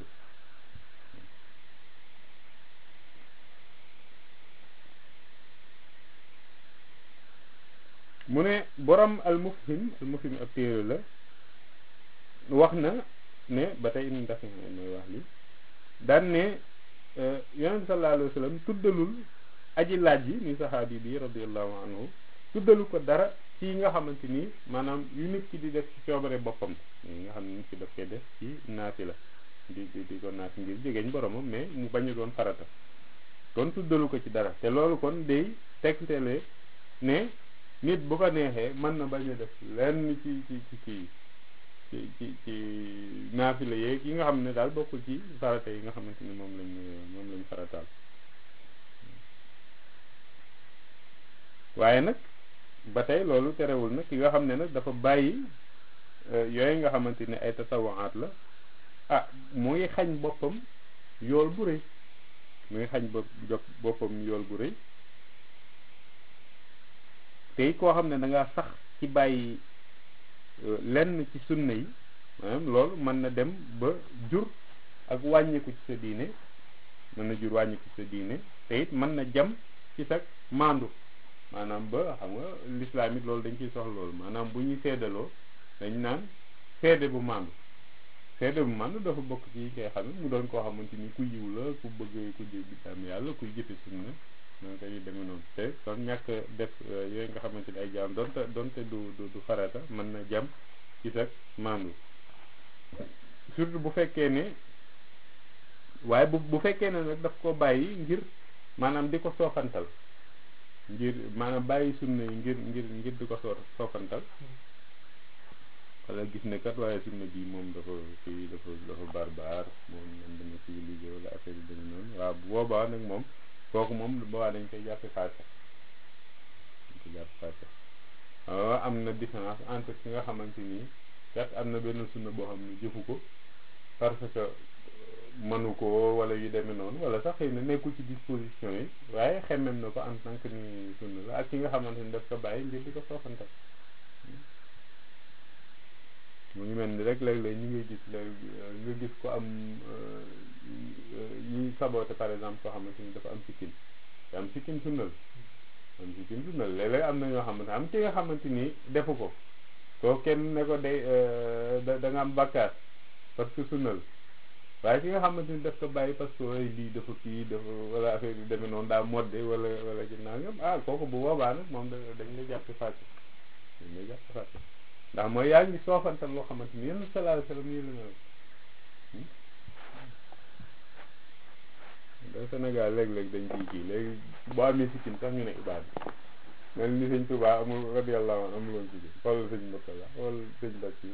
mu ne borom al mufhim al mufhim ab téere la wax na ne ba tey in def mooy wax li daan ne yonent bi sallallahu alayhi wa sallam tuddalul aji laaj yi ni saxaabi bi radiallahu anhu tuddalu ko dara ci nga xamante ni maanaam yu nit ki di def ci coobare boppam yi nga xam ne nit ki daf koy def ci naati la di di di ko naati ngir jegeñ boromam mais mu bañ a doon farata kon tuddalu ko ci dara te loolu kon day tegtale ne nit bu ko neexee mën na bañ a def lenn ci ci ci kii ci ci ci naafila yeeg yi nga xam ne daal bokkul ci farata yi nga xamante ni moom lañ moom lañ farataal waaye nag ba tey loolu terewul nag ki nga xam ne nag dafa bàyyi yooyu nga xamante ni ay tasawaat la ah mu ngi xañ boppam yool bu rëy mu ngi xañ bopp jot boppam yool bu rëy te koo xam ne da ngaa sax ci bàyyi lenn ci sunna yi maanaam loolu mën na dem ba jur ak wàññiku ci sa diine mën na jur wàññiku ci sa diine te it mën na jam ci sa maandu maanaam ba xam nga lislaam it loolu dañ ciy soxla loolu maanaam bu ñuy seedaloo dañ naan seede bu maandu seede bu maandu dafa bokk ci koy xam mu doon koo xamante ni ku yiw la ku bëgg ku jéggi am yàlla kuy jëfe sunna donc dañuy demee noonu te kon ñàkk def yooyu nga xamante ni ay jaam donte donte du du du farata mën na jam ci sa maandu surtout bu fekkee ne waaye bu bu fekkee ne nag daf ko bàyyi ngir maanaam di ko soofantal ngir maanaam bàyyi sunna yi ngir ngir ngir di ko soo soofantal wala gis ne kat waaye sunna bii moom dafa kii dafa dafa barbaar moom moom dama civilisé wala affaire yi demee noonu waaw bu boobaa nag moom kooku moom boobaa dañ koy jàppe faase dañ koy jàppe faase waaw am na différence entre ki nga xamante nii kat am na benn sunna boo xam ne jëfu ko parce que mënu ko wala yu demee noonu wala sax xëy na nekkul ci disposition yi waaye xemmem na ko en tant que ni sunna la ak ki nga xamante ni daf ko bàyyi ngir di ko soofantal mu ngi mel ni rek léeg-léeg ñu ngi gis léegi nga gis ko am ñuy saboote par exemple koo xamante ni dafa am sikkin te am sikkin sunna la am sikkin sunna la léeg-léeg am na ñoo xamante am ki nga xamante ni defu ko koo kenn ne ko day da nga am bakkaar parce que sunna la waaye ki nga xamante ni daf ko bàyyi parce que way lii dafa kii dafa wala affaire yu demee noonu daa modde wala wala ci nangam ah kooku bu boobaa nag moom da dañ lay jàppe fàtte dañ lay jàppe fàtte ndax mooy yaa ngi soofantal loo xamante ni yenn sallallahu alayhi wasallam nii la mel da Sénégal léeg-léeg dañ ciy kii léegi boo amee sikkim sax ñu ne ibaad mel ni sëñ Tuubaa amul radiyallahu anhu amul woon sikkim xoolal sëñ Murtala xool sëñ Bàcci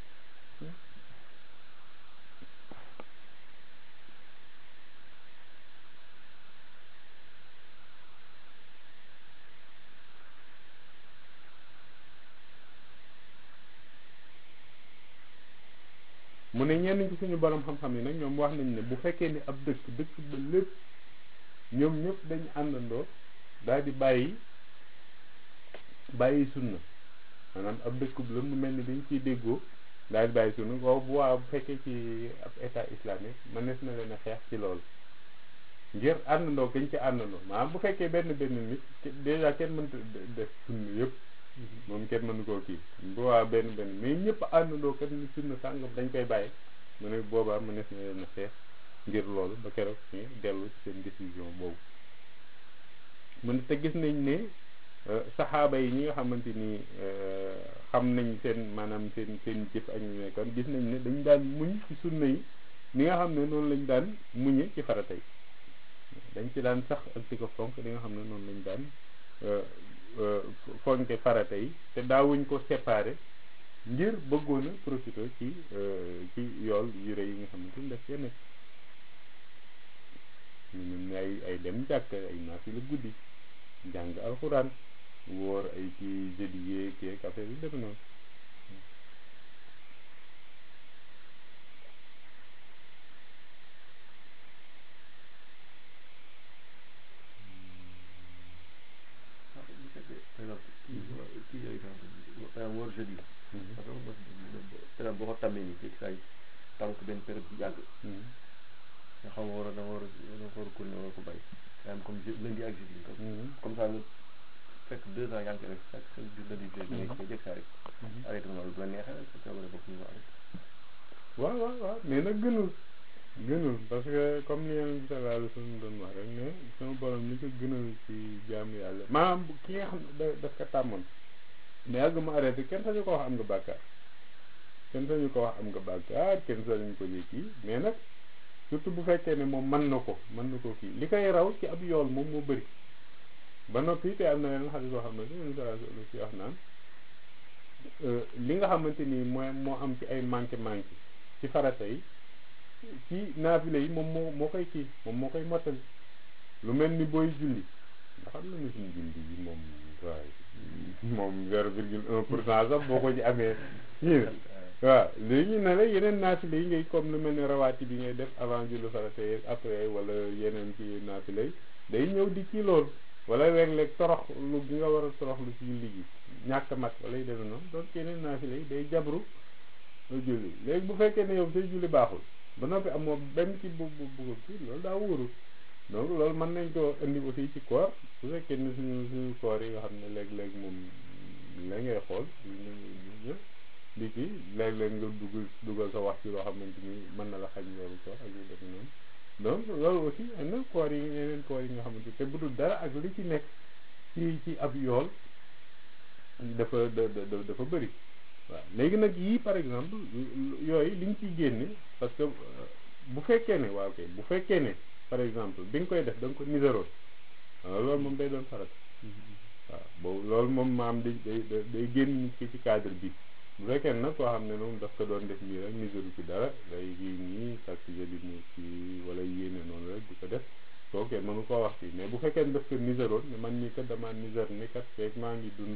mu ne ñenn ci suñu borom xam-xam yi nag ñoom wax nañ ne bu fekkee ni ab dëkk dëkk ba lépp ñoom ñëpp dañ àndandoo daal di bàyyi bàyyi sunna maanaam ab dëkk bu la mu mel ni dañ ciy déggoo daal di bàyyi sunna waaw bu waa bu fekkee ci ab état islamique mënees na leen a xeex ci loolu ngir àndandoo gañ ci àndandoo maanaam bu fekkee benn benn nit déjà kenn mënta def sunna yëpp moom kenn mënu koo kii bu waa benn benn mais ñëpp àndandoo kat ni sunna sàngam dañ koy bàyyi mu ne boobaa mënees na leen a xeex ngir loolu ba keroog ñu dellu ci seen décision boobu mu ne te gis nañ ne saxaaba yi ñi nga xamante ni xam nañ seen maanaam seen seen jëf ak ñu nekkoon gis nañ ne dañ daan muñ ci sunna yi ni nga xam ne noonu lañ daan muñe ci farata yi dañ ci daan sax ak di ko fonk li nga xam ne noonu lañ daan fonke farata yi te daawuñ ko séparé ngir bëggoon a profité ci ci yool yu rëy yi nga xamante ni daf cee nekk ñu mel ni ay ay dem jàkk ay naafila guddi jàng alxuraan wóor ay ci jeudi yeeg yeeg affaire yi deme noonu bu fekkee par exemple kii kii yooyu par exemple wóor jeudi parce que par exemple boo ko tàmmee nii fekk saa yi tàmm ko benn période bu yàgg nga xam nga war a da nga war a da nga war a continuer war ko bàyyi par exemple comme je lundi ak jeudi comme ça nga fekk deux ans yaa ngi koy def chaque chaque jour lundi jeudi da ngay koy jëkk saa rek arrêté nga loolu bu la neexee sa coobare bopp ñu arrêté waaw waaw waaw mais nag gënul gënul parce que comme ni yonent bi sallallahu alayhi wa sallam doon wax rek ne sama borom li ko gënal ci jaamu yàlla maanaam ki nga xam ne da daf ko tàmmoon mais yàgg mu arrêté kenn sañu ko wax am nga bàkkaar kenn sañu ko wax am nga bàkkaar kenn sañu ko ji kii mais nag surtout bu fekkee ne moom mën na ko mën na ko kii li koy raw ci ab yool moom moo bëri ba noppi te am na leen xadis boo xam ne yonent bi sallallahu alayhi wa sallam ci wax naan li nga xamante ni mooy moo am ci ay manqué manqué ci farata yi ci naafile yi moom moo moo koy kii moom moo koy mottali lu mel ni booy julli nga xam na ne suñu julli yi moom waaye moom zéro virgule un pour cent sax boo ko ci amee yii waaw léegi ne la yeneen naafile yi ngay comme lu mel ni rawaati bi ngay def avant julli farata yi après wala yeneen ci naafile yi day ñëw di kii loolu wala léeg-léeg torox lu gi nga war a torox lu ci julli gi ñàkk mat wala yu demee noonu donc yeneen naafile yi day jabru julli léegi bu fekkee ne yow say julli baaxul ba noppi amoo benn ci bu bu bu kii loolu daa wóorul donc loolu mën nañ ko indi aussi ci koor bu fekkee ne suñu suñu koor yi nga xam ne léeg-léeg moom la ngay xool ñëpp di kii léeg-léeg nga dugal dugal sa wax ci loo xamante ni mën na la xañ loolu koor ak yu demee noonu donc loolu aussi am na koor yi yeneen koor yi nga xamante te bu dul dara ak li ci nekk ci ci ab yool dafa dafa bëri waaw léegi nag yii par exemple yooyu li ñu ciy génne parce que bu fekkee ne waaw kay bu fekkee ne par exemple bi nga koy def da nga ko niséroon waaw loolu moom day doon farata waaw boobu loolu moom maam day day day génn nit ki ci cadre bi bu fekkee nag koo xam ne moom daf ko doon def nii rek niséru ci dara day kii nii parce que di mu ci wala yéene noonu rek di ko def soo kenn mënu koo wax fii mais bu fekkee ne daf ko niséroon ne man nii kat damaa nisér ni kat feeg maa ngi dund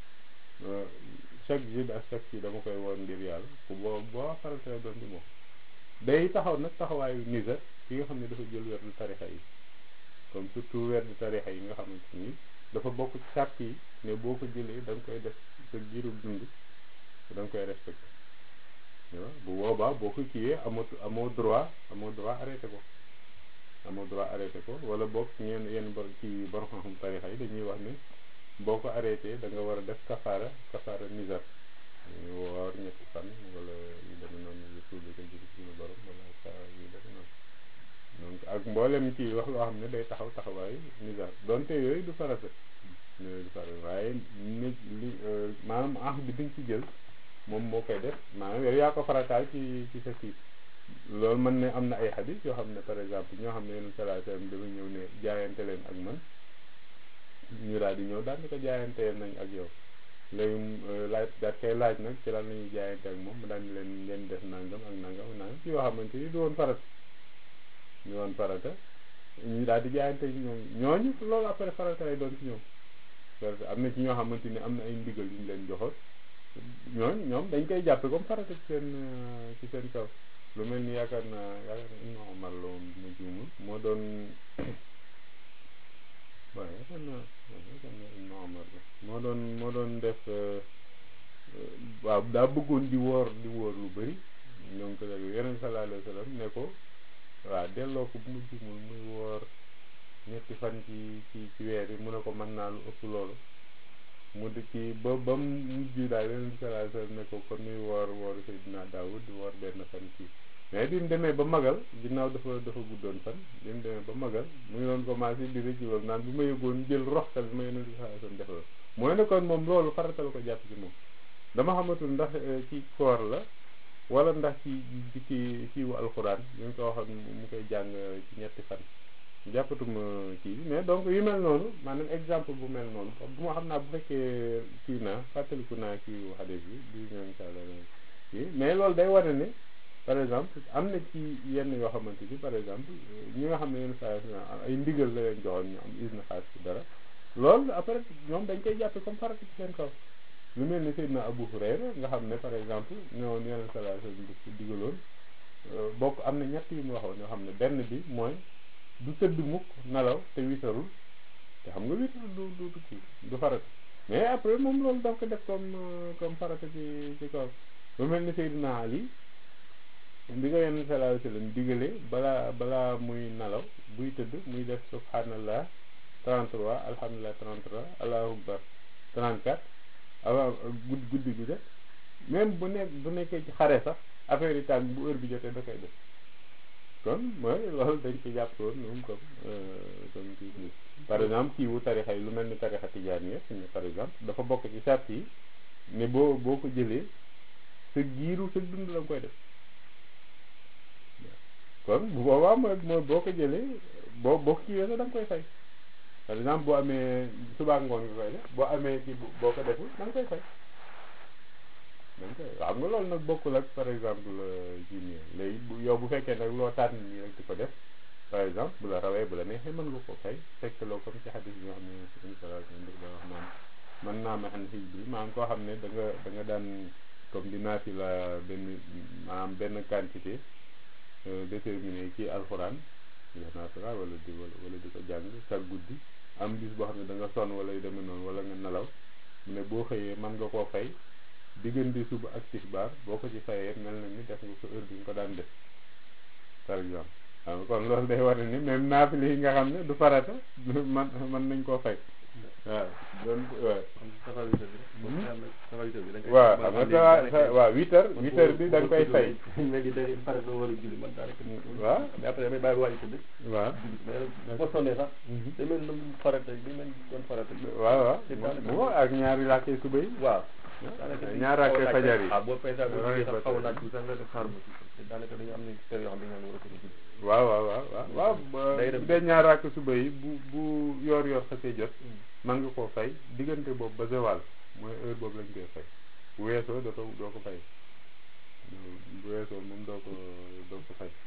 chaque jour ak chaque kii dama koy woon ngir yàlla ku boo boo farata doon ci moom day taxaw nag taxawaayu niser ki nga xam ne dafa jël werdu tarixa yi comme surtout werdu tarixa yi nga xamante ni dafa bokk ci sàrt yi ne boo ko jëlee da nga koy def sa giirub dund da nga koy respecté waaw bu boobaa boo ko kiiyee amoo amoo droit amoo droit arrêté ko amoo droit arrêté ko wala boog ñeen yenn bor ci borom xam-xam tarixa yi dañuy wax ne boo ko arrêté da nga war a def kafaara kafaara nizar woor ñetti fan wala yu demee noonu yu tuubi ko jël suñu borom wala sa yu demee noonu donc ak mboolem ci wax loo xam ne day taxaw taxawaayu nizar donte yooyu du farata yooyu du farata waaye nit li maanaam ah bi di nga ci jël moom moo koy def maanaam yow yaa ko farataal ci ci sa kii loolu mën ne am na ay xadis yoo xam ne par exemple ñoo xam ne yenn sallallahu alayhi wasallam dafa ñëw ne jaayante leen ak man ñu daal di ñëw daal di ko jaayanteel nañ ak yow léegi laaj daal koy laaj nag ci lan la ñuy jaayante ak moom mu daal di leen ngeen def nangam ak nangam ak nangam ci yoo xamante ni du woon farata ñu woon farata ñu daal di jaayante ñoom ñooñu loolu après farata lay doon ci ñoom parce que am na ci ñoo xamante ni am na ay ndigal yu ñu leen joxoon ñooñu ñoom dañ koy jàppe comme farata ci seen ci seen kaw lu mel ni yaakaar naa yaakaar naa Ibnu Umar la woon ma juumul moo doon waaw yaakaar naa yaakaar naa Ibnu Umar la moo doon moo doon def waaw daa bëggoon di woor di woor lu bëri ñoo ngi ko def yeneen sallallahu alayhi wa sallam ne ko waaw delloo ko bu mu juumul muy woor ñetti fan ci ci ci weer yi mu ne ko mën naa lu ëpp loolu mu di ci ba ba mu mujj daal yeneen sallallahu alayhi wa sallam ne ko kon muy woor woor Seydina Daawud di woor benn fan ci mais bi mu demee ba magal ginnaaw dafa dafa guddoon fan bi mu demee ba magal mu ngi doon commencé di rëcc loolu naan bu ma yëgoon jël roxtal bi ma yeneen sallallahu alayhi wa sallam defal mooy ne kon moom loolu faratal ko jàpp ci moom dama xamatul ndax ci koor la wala ndax ci ci ci ci wu alxuraan ñu ngi ko waxoon mu koy jàng ci ñetti fan jàppatuma kii mais donc yu mel noonu maanaam exemple bu mel noonu bu ma xam naa bu fekkee kii naa fàttaliku naa kii wu xadis bi di ñoo incha allah kii mais loolu day wane ne par exemple am na ci yenn yoo xamante ni par exemple ñi nga xam ne yenn saa ay ndigal la leen joxoon ñu am isna xaas ci dara loolu après ñoom dañ koy jàppe comme farata ci seen kaw lu mel ni Seydina Abu Hurayra nga xam ne par exemple ñëwoon yeneen sallallahu alayhi wasallam di digaloon bokk am na ñett yu mu waxoon yoo xam ne benn bi mooy du tëdd mukk nelaw te witarul te xam nga witarul du du du kii du farata mais après moom loolu daf ko def comme comme farata ci ci kaw lu mel ni Seydina Ali bi nga yeneen sallallahu alayhi wasallam digale balaa balaa muy nelaw buy tëdd muy def subhanallah 33 alhamdulillah 33 allahu akbar 34 awa guddi guddi gi de même bu nekk bu nekkee ci xare sax affaire yi tàng bu heure bi jotee da koy def kon mooy loolu dañ ci jàppoon moom comme comme kii par exemple kii wu tarixa yi lu mel ni tarixa tijaan yi par exemple dafa bokk ci sart yi ne boo boo ko jëlee sa giiru sa dund la nga koy def kon bu boobaa mooy mooy boo ko jëlee boo boo ko kiiwee sax da nga koy fay par exemple boo amee subaa ngoon nga koy def boo amee ci boo ko deful da nga koy fay da nga koy xam nga loolu nag bokkul ak par exemple kii nii léegi bu yow bu fekkee nag loo tànn nii rek di ko def par exemple bu la rawee bu la neexee mën nga ko fay fekk loo comme ci xadis bi nga xam ne suñu salaa daf da wax naan mën naa ma xam xij bi maanaam koo xam ne da nga da nga daan comme dinaa fi la benn maanaam benn quantité déterminé ci alxuraan nasara wala di wala di ko jàng sa guddi am bis boo xam ne da nga sonn wala yu demee noonu wala nga nelaw mu ne boo xëyee mën nga koo fay diggante suba ak tisbaar boo ko ci fayee mel na ni def nga ko heure bi nga ko daan def par exemple xam kon loolu day war ni même naafile yi nga xam ne du farata man mën nañ koo fay waaw doon waaw waaw xam nga sa waaw huit heures huit heures bi da nga koy fay léegi da ngay pare doo war a julli man daanaka waaw mais après damay bàyyi wàññi tëdd waaw mais boo sonnee sax day mel ni farata day mel ni doon farata waaw waaw moo ak ñaari làkkee suba yi waaw ñaar rakkee fajar yi ah boo fay sax boo jógee sax xaw naa tuuti sax nga def xaar ma tuuti daanaka dañu am ne kër yoo xam ne dañu war a ko julli waaw waaw waaw waaw waaw bu dee ñaar rakk suba yi bu bu yor yor xasee jot man nga koo fay diggante boobu ba zawal mooy heure boobu lañ koy fay bu weesoo doo ko doo ko fay bu weesoo moom doo ko doo ko fay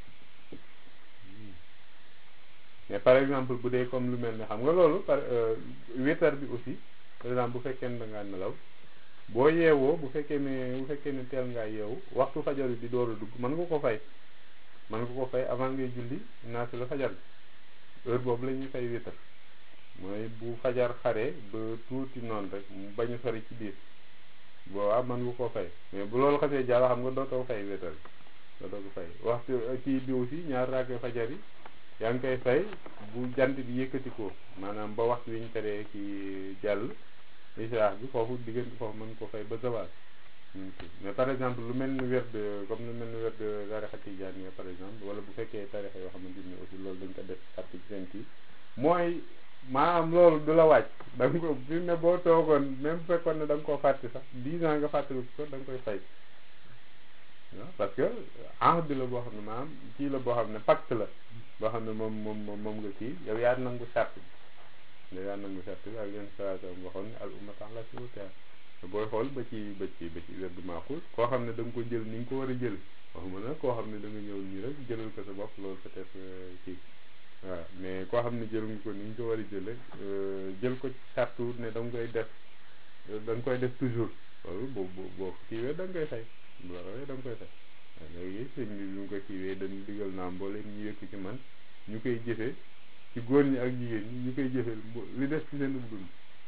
mais par exemple bu dee comme lu mel ne xam nga loolu par wétar bi aussi par exemple bu fekkee ne da ngaa nelaw boo yeewoo bu fekkee ne bu fekkee ne teel ngaa yeewu waxtu fajar bi di door a dugg mën nga ko fay mën nga ko fay avant ngay julli naati la fajar bi heure boobu la ñuy fay wétar mooy bu fajar xare ba tuuti noonu rek mu bañ a sori ci biir boobaa mën nga koo fay mais bu loolu xasee jàll xam nga dootoo fay wétar dootoo ko fay waxtu kii bi aussi ñaar raake fajar yi yaa ngi koy fay bu jant bi yëkkatikoo maanaam ba waxtu wi ñu teree ki jàll israaf bi foofu diggante foofu mën ko fay ba zawal mais par exemple lu mel ni werd comme lu mel ni werd tarixa tijaan yi par exemple wala bu fekkee tarixa yoo xamante ni aussi loolu dañ ko def parti ci seen kii mooy maanaam loolu du la wàcc da nga ko fi ne boo toogoon même bu fekkoon ne da nga koo fàtte sax dix ans nga fàttali ko da nga koy fay waaw parce que ahd la boo xam ne maanaam kii la boo xam ne pacte la boo xam ne moom moom moom nga kii yow yaa nangu sart bi yow yaa nangu sart bi ak leen salaam waxoon ne al umma tax la siwutea booy xool ba ci ba ci ba ci wérdu maaxul koo xam ne da nga ko jël ni nga ko war a jël waxuma nag koo xam ne da nga ñëw nii rek jëlal ko sa bopp loolu peut-être kii waaw mais koo xam ne jël nga ko ni nga ko war a jële jël ko ci sartu ne da nga koy def da nga koy def toujours loolu boo boo boo kiiwee da nga koy fay bu la rawee da nga koy fay waaw léegi sëñ bi bi mu ko kiiwee dañu digal naa mbooleem ñu yëkk ci man ñu koy jëfee ci góor ñi ak jigéen ñi ñu koy jëfee li des ci seen dund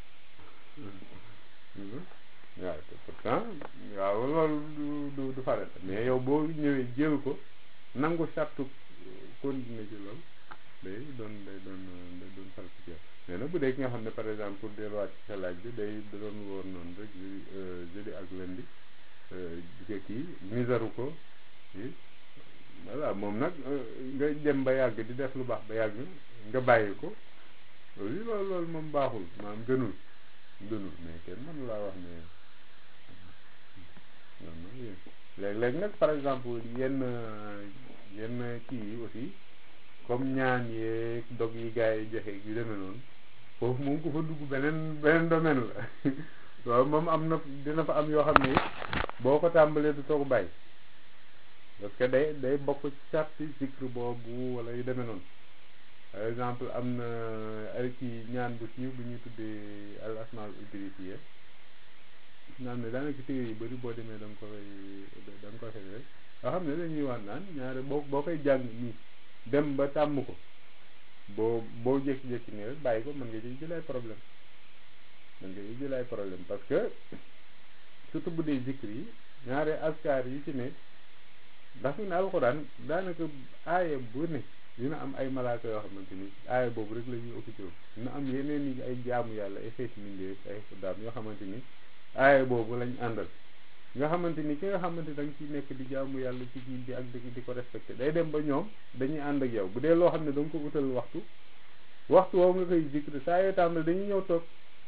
waaw te pourtant waaw loolu du du du farata mais yow boo ñëwee jël ko nangu sartu continuer ci loolu day doon day doon day doon farata ci yow mais nag bu dee ki nga xam ne par exemple pour delluwaat ci sa laaj bi day da doon woor noonu rek jeudi ak lundi di ko kii misaru ko voilà moom nag nga dem ba yàgg di def lu baax ba yàgg nga bàyyi ko loolu loolu loolu moom baaxul maanaam gënul gënul mais kenn mënu laa wax ne non non léeg-léeg nag par exemple yenn yenn kii yi aussi comme ñaan yeeg dog yi gars yi joxe yu demee noonu foofu moom ku fa dugg beneen beneen domaine la waaw moom am na dina fa am yoo xam ne boo ko tàmbalee du toog bàyyi parce que day day bokk ci sarti zikr boobu wala yu demee noonu par exemple am na ay kii ñaan bu siiw bu ñuy tuddee al asmaul idrisiya naan ne daanaka téere yu bëri boo demee da nga koy da nga koy fekk rek nga xam ne dañuy wax naan ñaare boo boo koy jàng nii dem ba tàmm ko boo boo jékki-jékki nii rek bàyyi ko mën nga ci jël ay problème mën nga ci jël ay problème parce que surtout bu dee zikr yi ñaare askar yi ci ne ndax fi ne alxuraan daanaka aaya bu ne dina am ay malaaka yoo xamante ni aaya boobu rek la ñuy occupé dina am yeneen yi ay jaamu yàlla ay xeeti mindee ay xuddaam yoo xamante ni aaya boobu lañ àndal nga xamante ni ki nga xamante da nga ciy nekk di jaamu yàlla ci kii bi ak di di ko respecté day dem ba ñoom dañuy ànd ak yow bu dee loo xam ne da nga ko utal waxtu waxtu woowu nga koy zikr saa yoo tam ne dañuy ñëw toog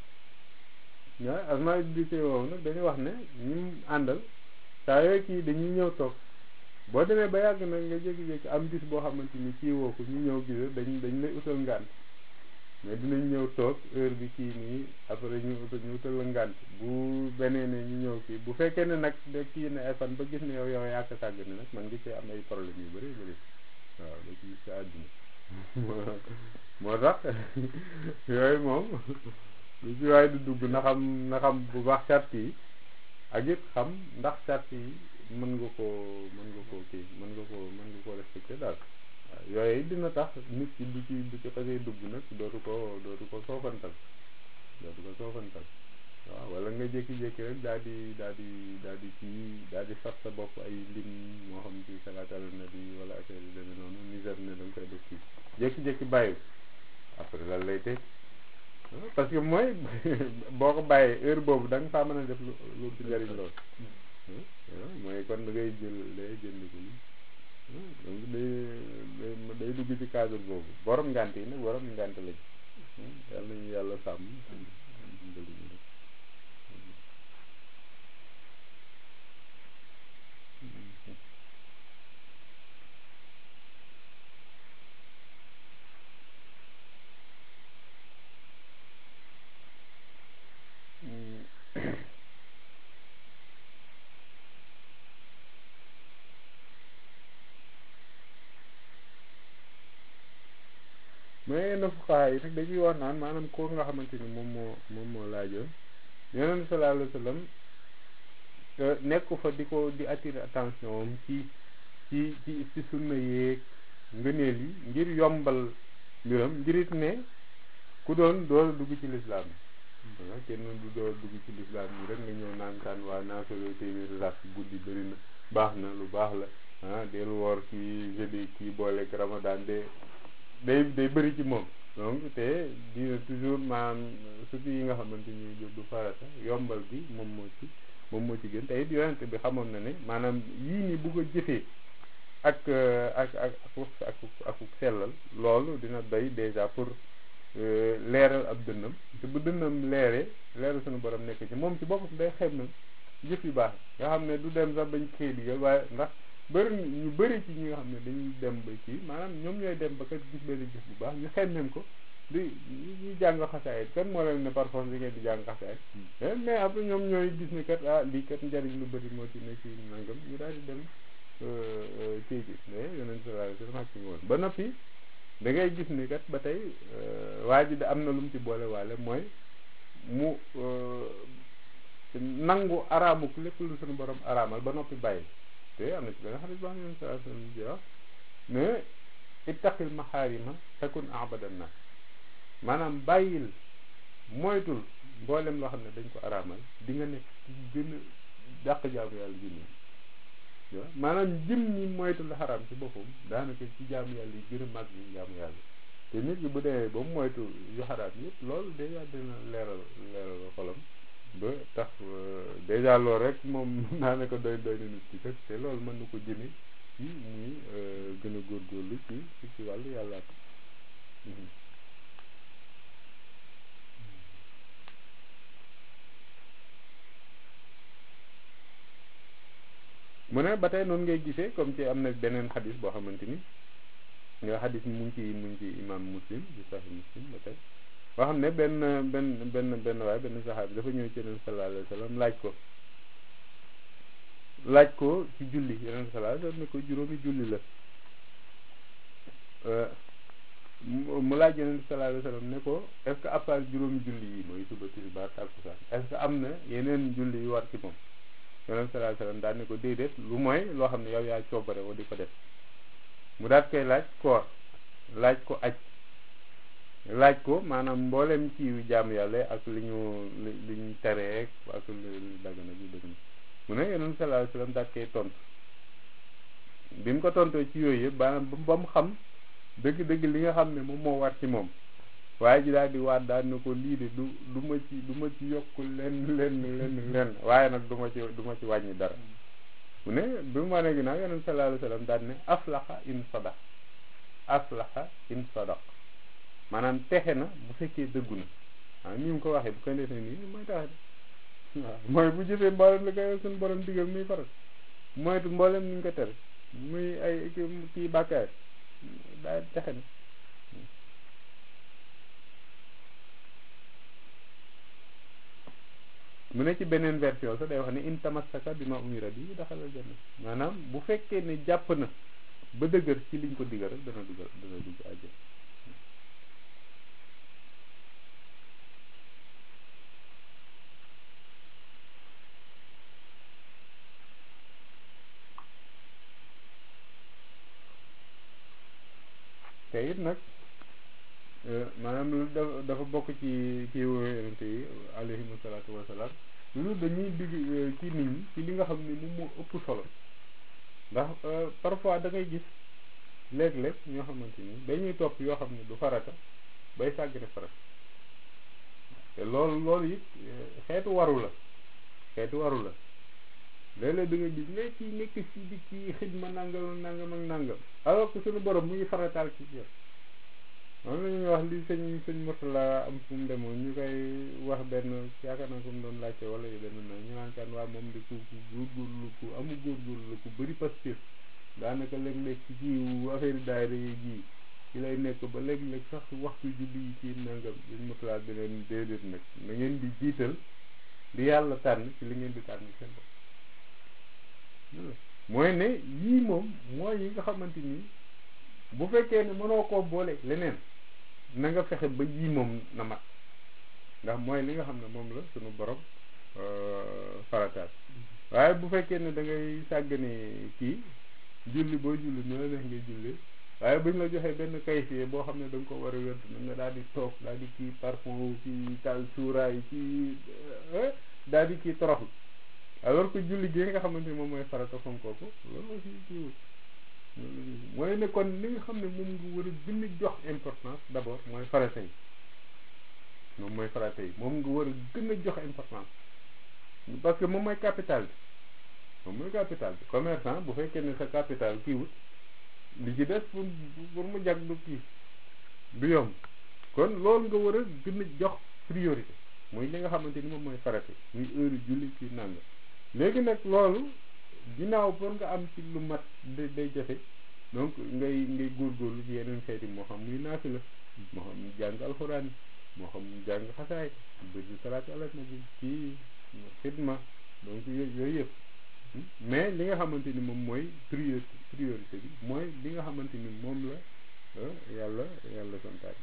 waaw asmaa di woowu nag dañuy wax ne ñim àndal saa yooyu kii dañuy ñëw toog boo demee ba yàgg nag nga jékki-jékki am bis boo xamante ni kii woo ko ñu ñëw gis dañ dañ lay utal ngànt mais dinañ ñëw toog heure bi kii nii après ñu utal ñu utal la ngànt bu benee ne ñu ñëw kii bu fekkee ne nag de kii ne ay fan ba gis ne yow yow yàq sàgg ne nag man ngi see am ay problème yu bëri bëri waaw da ci gis sa àdduna moo tax yooyu moom lu ci waaye di dugg na xam na xam bu baax sart yi ak it xam ndax sart yi mën nga koo mën nga koo kii mën nga koo mën nga koo respecté daal waaw yooyu dina tax nit ki du ci du ci xasee dugg nag dootu ko dootu ko soofantal dootu ko soofantal waaw wala nga jékki-jékki rek daal di daal di daal di kii daal di sat sa bopp ay lim moo xam ci salaatal nabi wala affaire yu demee noonu misère ne da nga koy def kii jékki-jékki bàyyi après lan lay teg parce que mooy boo ko bàyyee heure boobu da nga faa mën a def lu lu ci njëriñ lool mooy kon da ngay jël day jënd ko donc day day dugg ci cadre boobu borom ngànt yi nag borom ngànt lañ yàlla nañu yàlla sàmm mais yenn fuqaha yi nag dañuy wax naan maanaam koo nga xamante ni moom moo moom moo laajoon yonent sallallahu alayhi wa sallam nekku fa di ko di attirer attention am ci ci ci ci sunna yeeg ngëneel yi ngir yombal mbiram ngirit ne ku doon door dugg ci lislaam yi waaw kenn du door dugg ci lislaam yi rek nga ñëw naan kaan waa naa solo téeméeri rak guddi bëri na baax na lu baax la ah del woor kii jeudi kii booleeg ramadan de day day bëri ci moom donc te dina toujours maanaam surtout yi nga xamante ni du farata yombal bi moom moo ci moom moo ci gën te it yonent bi xamoon na ne maanaam yii nii bu ko jëfee ak ak ak ak ak sellal loolu dina doy déjà pour leeral ab dënnam te bu dënnam leeree leeral suñu borom nekk ci moom ci boppam day xem na jëf yu baax nga xam ne du dem sax bañ xëy digal waaye ndax bëri ñu bëri ci ñi nga xam ne dañuy dem ba kii maanaam ñoom ñooy dem ba kat gis benn jëf bu baax ñu xemmeem ko di ñu jàng xasaayit kan moo leen ne par force di ngeen di jàng xasaayit mais après ñoom ñooy gis ne kat ah lii kat njariñ lu bëri moo ci ne ci nangam ñu daal di dem kii gi mais yeneen sallallahu alayhi wasallam ci woon ba noppi da ngay gis ni kat ba tey waa ji da am na lu mu ci boole waale mooy mu nangu araamuk lépp lu suñu borom araamal ba noppi bàyyi te am na ci benn xarit boo xam ne sallallahu alayhi wasallam ji wax mais ittaqil maxaarima takun abadan nas maanaam bàyyil moytul mboolem loo xam ne dañ ko araamal di nga nekk ci gën a dàq jaamu yàlla ji nii maanaam jëm ñi moytul xaraam ci boppam daanaka ci jaamu yàlla yi gën a màgg yi jaamu yàlla te nit ki bu demee ba mu moytu yu xaraam yëpp loolu dèjà dina leeral leeral xolam ba tax dèjà loolu rek moom daanaka doy doy na nit ki kat te loolu mën na ko jëme ci muy gën a góorgóorlu ci ci wàllu yàlla mu ne ba tey noonu ngay gisee comme ci am na beneen xadis boo xamante ni nga xadis mu ngi ci mu ngi ci imam muslim ci sahih muslim ba tey boo xam ne benn benn benn benn waaye benn saxaabi dafa ñëw ci yeneen sallallahu alayhi wa sallam laaj ko laaj ko ci julli yeneen sallallahu alayhi wa sallam ne ko juróomi julli la mu laaj yeneen sallallahu alayhi wa sallam ne ko est-ce que à part juróomi julli yi mooy suba tisbaar takkusaan est-ce que am na yeneen julli yu war ci moom yonent sallallahu alayhi wasallam daal ne ko déedéet lu mooy loo xam ne yow yaa coobare woo di ko def mu daat koy laaj koor laaj ko aj laaj ko maanaam mboolem ci jaamu yàlla ak li ñu li ñu teree ak li dagana ji dëgg na mu ne yonent sallallahu alayhi wasallam daat koy tontu bi mu ko tontoo ci yooyu yëpp maanaam ba mu xam dëgg-dëgg li nga xam ne moom moo war ci moom waaye ji daal di waat daal ne ko lii de du du ma ci du ma ci yokk lenn lenn lenn lenn waaye nag du ma ci du ma ci wàññi dara mu ne bi mu wane ginnaaw yonent sallallahu alayhi wasallam daal ne aflaxa in sadaq aflaxa in sadaq maanaam texe na bu fekkee dëggu na ah ni mu ko waxee bu ko defee nii mooy taxe de waaw mooy bu jëfee mboolem li koy suñu borom digal muy faral moytu mboolem ni ñu ko tere muy ay kii bàkkaar daal texe na mu ne ci beneen version sax day wax ne in tamassaka bi ma umira bi daxalal janna maanaam bu fekkee ne jàpp na ba dëgër ci liñ ko digal rek dana dugal dana dugg àjjana te it nag maanaam lu dafa bokk ci kii yonent yi alayhimu salaatu wasalaam lu dañuy digg ci nit ñi ci li nga xam ne moom moo ëpp solo ndax parfois da ngay gis léeg-léeg ñoo xamante ni dañuy topp yoo xam ne du farata bay sàggane farata te loolu loolu it xeetu waru la xeetu waru la léeg-léeg da nga gis ne ci nekk ci di ci xidma nangam nangam ak nangam alors que suñu borom mu ngi farataal ci biir moom la ñuy wax li sëñ sëñ Murtala am fu mu demoon ñu koy wax benn yaakaar naa ko mu doon laajte wala yu demee noonu ñu naan kan waa moom de ku ku góorgóorlu ku amul góorgóorlu la ku bëri pastif daanaka léeg-léeg ci jiwu affaire daayira yi ji ci lay nekk ba léeg-léeg sax waxtu julli yi ci nangam sëñ Murtala di leen déedéet nag na ngeen di jiital di yàlla tànn ci li ngeen di tànn seen bopp mooy ne yii moom mooy yi nga xamante ni bu fekkee ne mënoo koo boole leneen na nga fexe ba yii moom na mat ndax mooy li nga xam ne moom la suñu borom farataal waaye bu fekkee ne da ngay sàggane kii julli boo julli nu la neex ngay julli waaye buñ la joxee benn kayfie boo xam ne da nga ko war a wér na nga daal di toog daal di kii parfum kii taal suuraay kii daal di kii toroxlu alors que julli gi nga xamante ni moom mooy farata fonkoo ko loolu aussi kii mooy ne kon li nga xam ne moom nga war a gën a jox importance d'abord mooy farata yi moom mooy farata yi moom nga war a gën a jox importance parce que moom mooy capital bi moom mooy capital bi commerçant bu fekkee ne sa capital kii wut li ci des pour pour mu jag du kii du yomb kon loolu nga war a gën a jox priorité muy li nga xamante ni moom mooy farata muy heure julli ci nanga léegi nag loolu ginnaaw pour nga am ci lu mat day day jafe donc ngay ngay góorgóorlu ci yeneen xeeti moo xam muy naafi la moo xam jàng alxuraan moo xam jàng xasaay bëri salaatu ala nabi ci xidma donc yooyu yooyu yëpp mais li nga xamante ni moom mooy priorité priorité bi mooy li nga xamante ni moom la yàlla yàlla santaane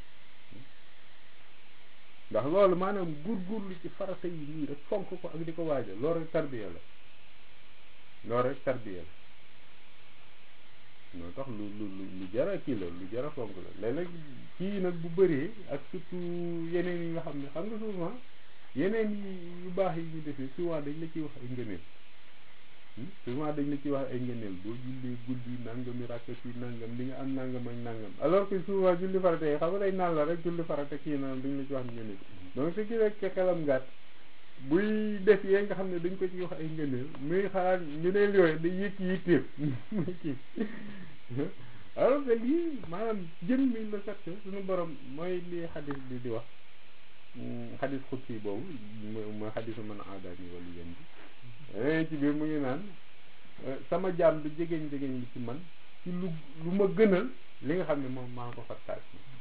ndax loolu maanaam góorgóorlu ci farata yi nii rek fonk ko ak di ko waajal loolu rek tarbiya la loolu rek tarbiya la moo tax lu lu lu jara kii la lu jara fonk la léeg-léeg kii nag bu bëree ak surtout yeneen yi nga xam ne xam nga souvent yeneen yu baax yi ñu defee souvent dañ la ciy wax ay ngëneel souvent dañ la ciy wax ay ngëneel boo jullee guddi nangami rakka ci nangam di nga am nangam ak nangam alors que souvent julli farata yi xam nga day naan la rek julli farata kii naan dañ la ci wax ngëneel donc ce qui rek xelam gàtt buy def yee nga xam ne dañ ko ci wax ay ngëneel muy xalaat ngëneel yooyu day yëkk yitteem muy kii alors que lii maanaam jëm mi la fait suñu borom mooy li xadis bi di wax xadis xutsi boobu mooy xadisu mën a aadaani wala yéen bi ci biir mu ngi naan sama jaam bi jegeñ jegeñ bi ci man ci lu lu ma gënal li nga xam ne moom maa ko fattaaj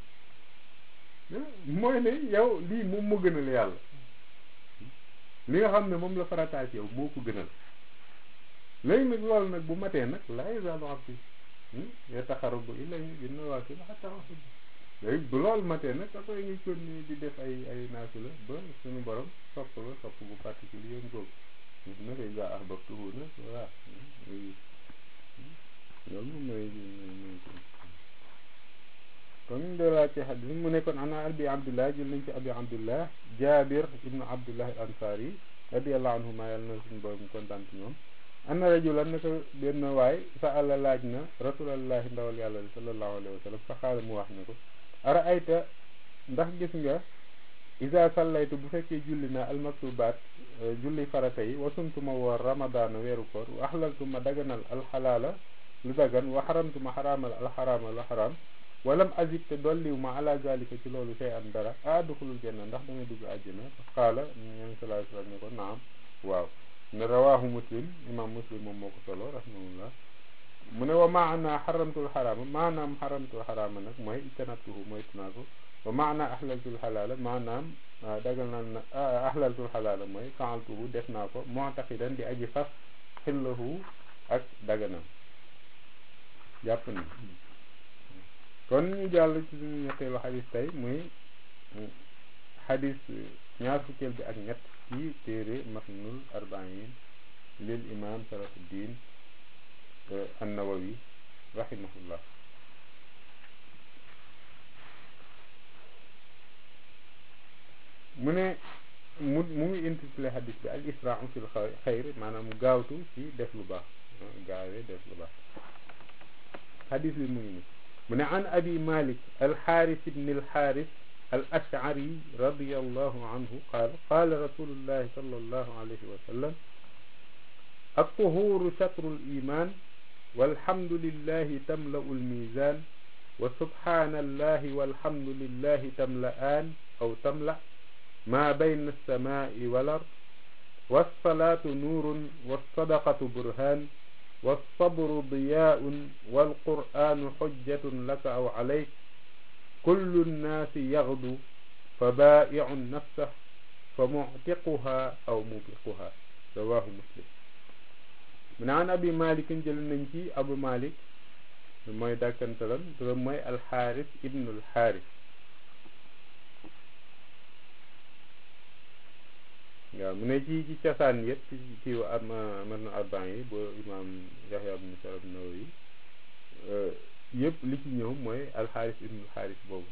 mooy ne yow lii moom moo gënal yàlla li nga xam ne moom la farataaj yow moo ko gënal léegi nag loolu nag bu matee nag laa yazaalu abdi yataxarrabu ilayhi bin nawaafil hattaa uhibba léegi bu loolu matee nag après nga continuer di def ay ay naafila ba suñu borom sopp la sopp bu particulier yéen boobu na koy gaa ahbabtuhu nag voilà loolu moom mooy mooy kon ñu delloo ci xadis mu nekkoon ana abi abdullah jël nañ ci abi abdullah jabir ibnu abdullah al ansari radiallahu anhuma yàlla na suñu borom kontaan ci ñoom anna rajulan naka benn waay sa àlla laaj na rasulallahi ndawal yàlla sallallahu alayhi wa sallam fa xaala mu wax ne ko ara ayta ndax gis nga isa sallaytu bu fekkee julli na almaktubaat julli farata yi wasumtuma woor ramadaana weeru koor wa axlaltuma daganal alxalaala lu dagan wa xaramtuma xaraamal alxaraama lu xaraam walam azib te dolliw ma ala zalika ci loolu sey am dara a adduxulul janna ndax danga dugg àjjana qaala ñeen sallallahu alayhi wa sallam ne ko naam waaw ne rawahu muslim imam muslim moom moo ko solo rahimahullah mu ne wa maana xaramtul xaraama maanaam xaramtul xaraama nag mooy itanatuhu mooy tunaa ko wa maana ahlaltul xalaala maanaam dagal naa na ahlaltul xalaala mooy faaltuhu def naa ko mu'taqidan di aji fas xillahu ak daganam jàpp na kon ñu jàll ci suñu ñetteelu xadis tey muy xadis ñaar fukkeel bi ak ñett ci téere matnul arbain lil imam sarafuddin annawawi rahimahullah mu ne mu mu ngi intitulé xadis bi al israu fil xayr maanaam gaawtu ci def lu baax gaawee def lu baax xadis bi mu ngi ni mu ne an abi malik alxaaris ibni alxaaris al ashari radiallahu anhu qaal qaala rasulullahi sal allahu alayhi wa sallam altuhuru chatru liman walhamdulillahi tamla'u almizan wa subhanallahi walhamdulillahi tamla'an aw tamla' ما بين السماء والأرض والصلاة نور والصدقة برهان والصبر ضياء والقرآن حجة لك أو عليك كل الناس يغدو فبائع نفسه فمعتقها أو موبقها رواه مسلم من عن أبي مالك جل ننجي أبو مالك mooy dàkkantalam turam mooy alxaaris ibnul xaaris waaw mu ne ci ci cosaan yëpp ci ci am man na arban yi boo imaam yaxya ibnu sharaf nawawi yëpp li ci ñëw mooy alxaaris ibnul xaaris boobu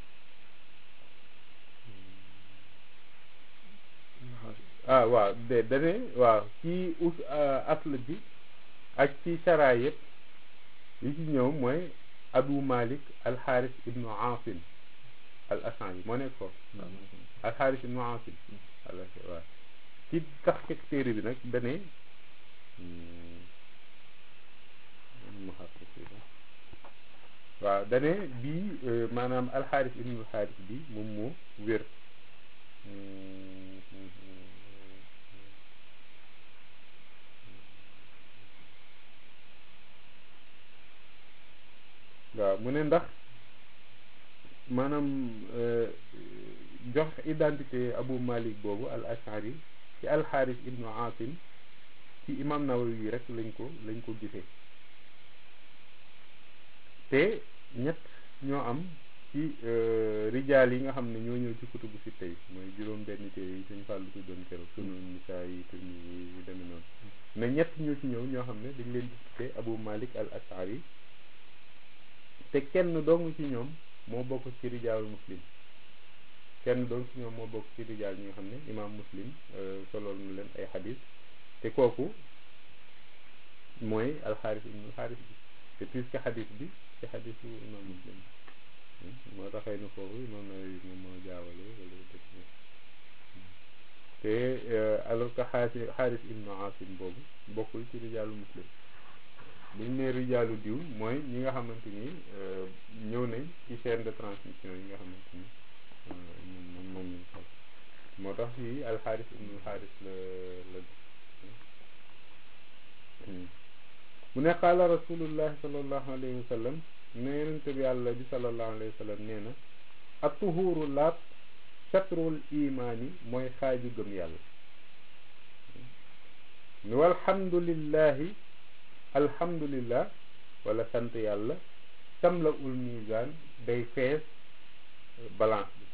ah waaw de dane waaw ci us asl bi ak ci chara yëpp li ci ñëw mooy abu malik alxaaris ibnu asim al asan yi moo nekk foofu alxaaris ibnu asim waaw ci tax ci téere bi nag dane waaw dane bii maanaam alxaaris ibnul xaaris bi moom moo wér waaw mu ne ndax maanaam jox identité Abu Malik boobu al ashari ci alxaaris ibnu asim ci imam Nawawi rek lañ ko lañ ko gisee te ñett ñoo am ci rijaal yi nga xam ne ñoo ñëw ci kutubu si tey mooy juróom benn téere yi suñ fàllu tuddoon keroog sunu nisaa yi te ñu demee noonu mais ñett ñoo ci ñëw ñoo xam ne dañ leen di tuddee Abu Malik al ashari te kenn dong ci ñoom moo bokk ci rijaalu muslim kenn dong ci ñoom moo bokk ci rijaal ñi nga xam ne imaam muslim solool na leen ay xadis te kooku mooy alxaaris ibnu xaaris bi te puisque xadis bi ci xadisu imaam muslim moo taxee na foofu imaam Nawawi moom moo jaawale wala def te alors que xaasi xaaris ibnu asim boobu bokkul ci rijaalu muslim bu ñu nee rijaalu diw mooy ñi nga xamante ni ñëw nañ ci chaîne de transmission yi nga xamante ni moom moom lañ sol moo tax fii alxaaris ibnu xaaris la la mu ne qaala rasulullahi salallahu alayhi wa sallam ne yonente bi yàlla bi salallahu alayhi wa sallam nee na atuhuuru laab chatrul imaani mooy xaaju gëm yàlla ni walhamdulillahi alhamdulillah wala sant yàlla tamla ul misaan day fees balance bi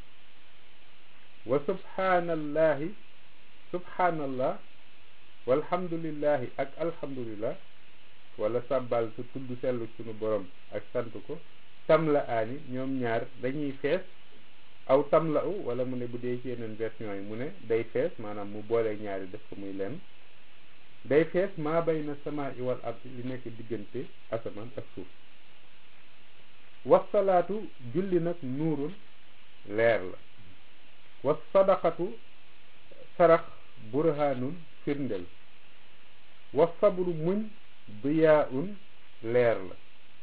wa subhanallahi subhanallah walhamdulillahi ak alhamdulillah wala sàbbal sa tudd sellu sunu borom ak sant ko tamla aani ñoom ñaar dañuy fees aw tamla u wala mu ne bu dee ci yeneen version yi mu ne day fees maanaam mu boole ñaari def ko muy lenn day fees maa bayna samaa i wal ardi li nekk diggante asamaan ak suuf wasalaatu julli nag nuurul leer la was sadaqatu sarax burhanun firndel was sabru muñ diyaun leer la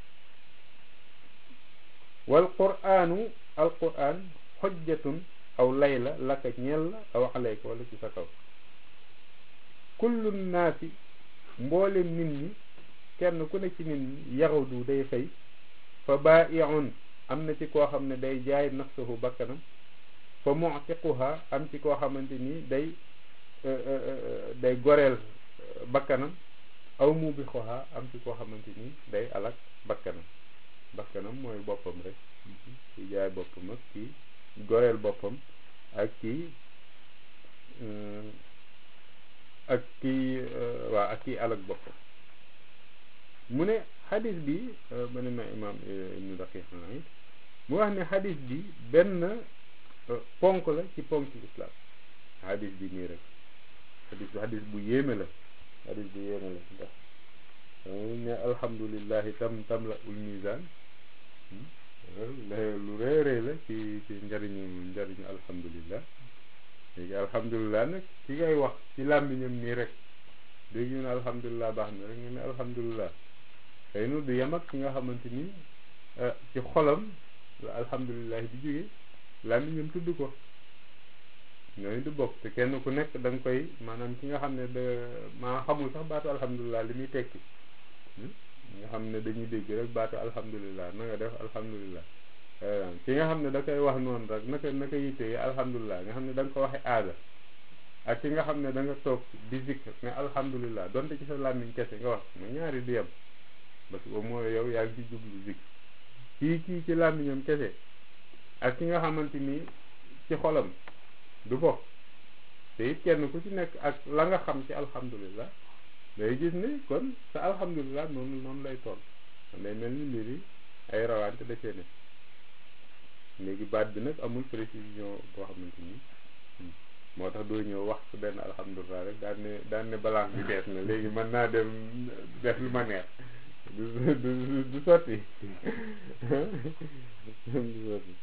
wal quraanu al quraan xojjatun aw lay la laka ñeel la aw alayka wala ci sa kaw kullu naasi mboolem nit ñi kenn ku ne ci nit ñi yaxudu day xëy fa baa'iun am na ci koo xam ne day jaay nafsahu bakkanam fa mu'tiquha am ci koo xamante ni day day goreel bakkanam aw mubixuha am ci koo xamante ni day alak bakkanam bakkanam mooy boppam rek ki jaay boppam ak ki goreel boppam ak ki ak kii waaw ak kii alak boppam mu ne xadis bi ba ne ma imaam ibnu daqiq naid mu wax ne xadis bi benn ponk la ci ponk islam xadis bi nii rek xadis bi xadis bu yéeme la xadis bu yéeme la ndax ne alhamdulillahi tam tam la ul misaan lu rëy rëy la ci ci njariñu njariñu alhamdulillah léegi alhamdulilah nag ki ngay wax ci làmmiñam nii rek léegi ñu ne alhamdulilah baax na rek ñu ne alhamdulilah xëy na du yem ak ki nga xamante ni ci xolam la alhamdulilah di jóge làmmiñam tudd ko ñooñu du bokk te kenn ku nekk da nga koy maanaam ki nga xam ne da maa xamul sax baatu alhamdulilah li muy tekki nga xam ne dañuy dégg rek baatu alhamdulilah na nga def alhamdulilah ki nga xam ne da koy wax noonu rek naka naka yittee alhamdulilah nga xam ne da nga ko waxe aada ak ki nga xam ne da nga toog di zikr ne alhamdulilah donte ci sa làmmiñ kese nga wax ma ñaari di yem parce que au moins yow yaa ngi ci jublu zikr kii kii ci làmmiñam kese ak ki nga xamante ni ci xolam du bokk te it kenn ku ci nekk ak la nga xam ci alhamdulilah day gis ne kon sa alhamdulilah noonu noonu lay toll day mel ni mbir yi ay rawante da cee ne léegi baat bi nag amul précision boo xamante ni moo tax doo ñëw wax su benn alhamdulilah rek daan ne daan ne balance bi bees na léegi mën naa dem def lu ma neex du du du sotti du sotti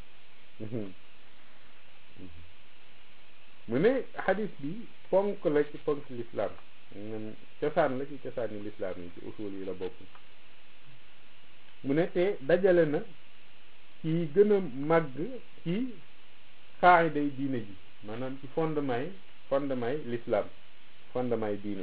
mu ne xadis bi ponk la ci ponk lislaam cosaan la ci cosaani lislaam yi ci usul yi la bokk mu ne te dajale na ci gën a màgg ci xaayiday diine ji maanaam ci fondement yi fondement yi l'islam fondement yi diine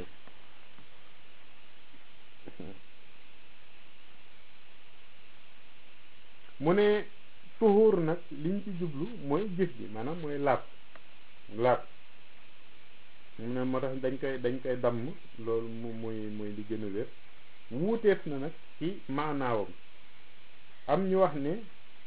mu ne tuhuur nag liñ ci jublu mooy jëf ji maanaam mooy laab laab mu ne moo tax dañ koy dañ koy damm loolu mu muy muy li gën a wér wuuteef na nag ci maanaawam am ñu wax ne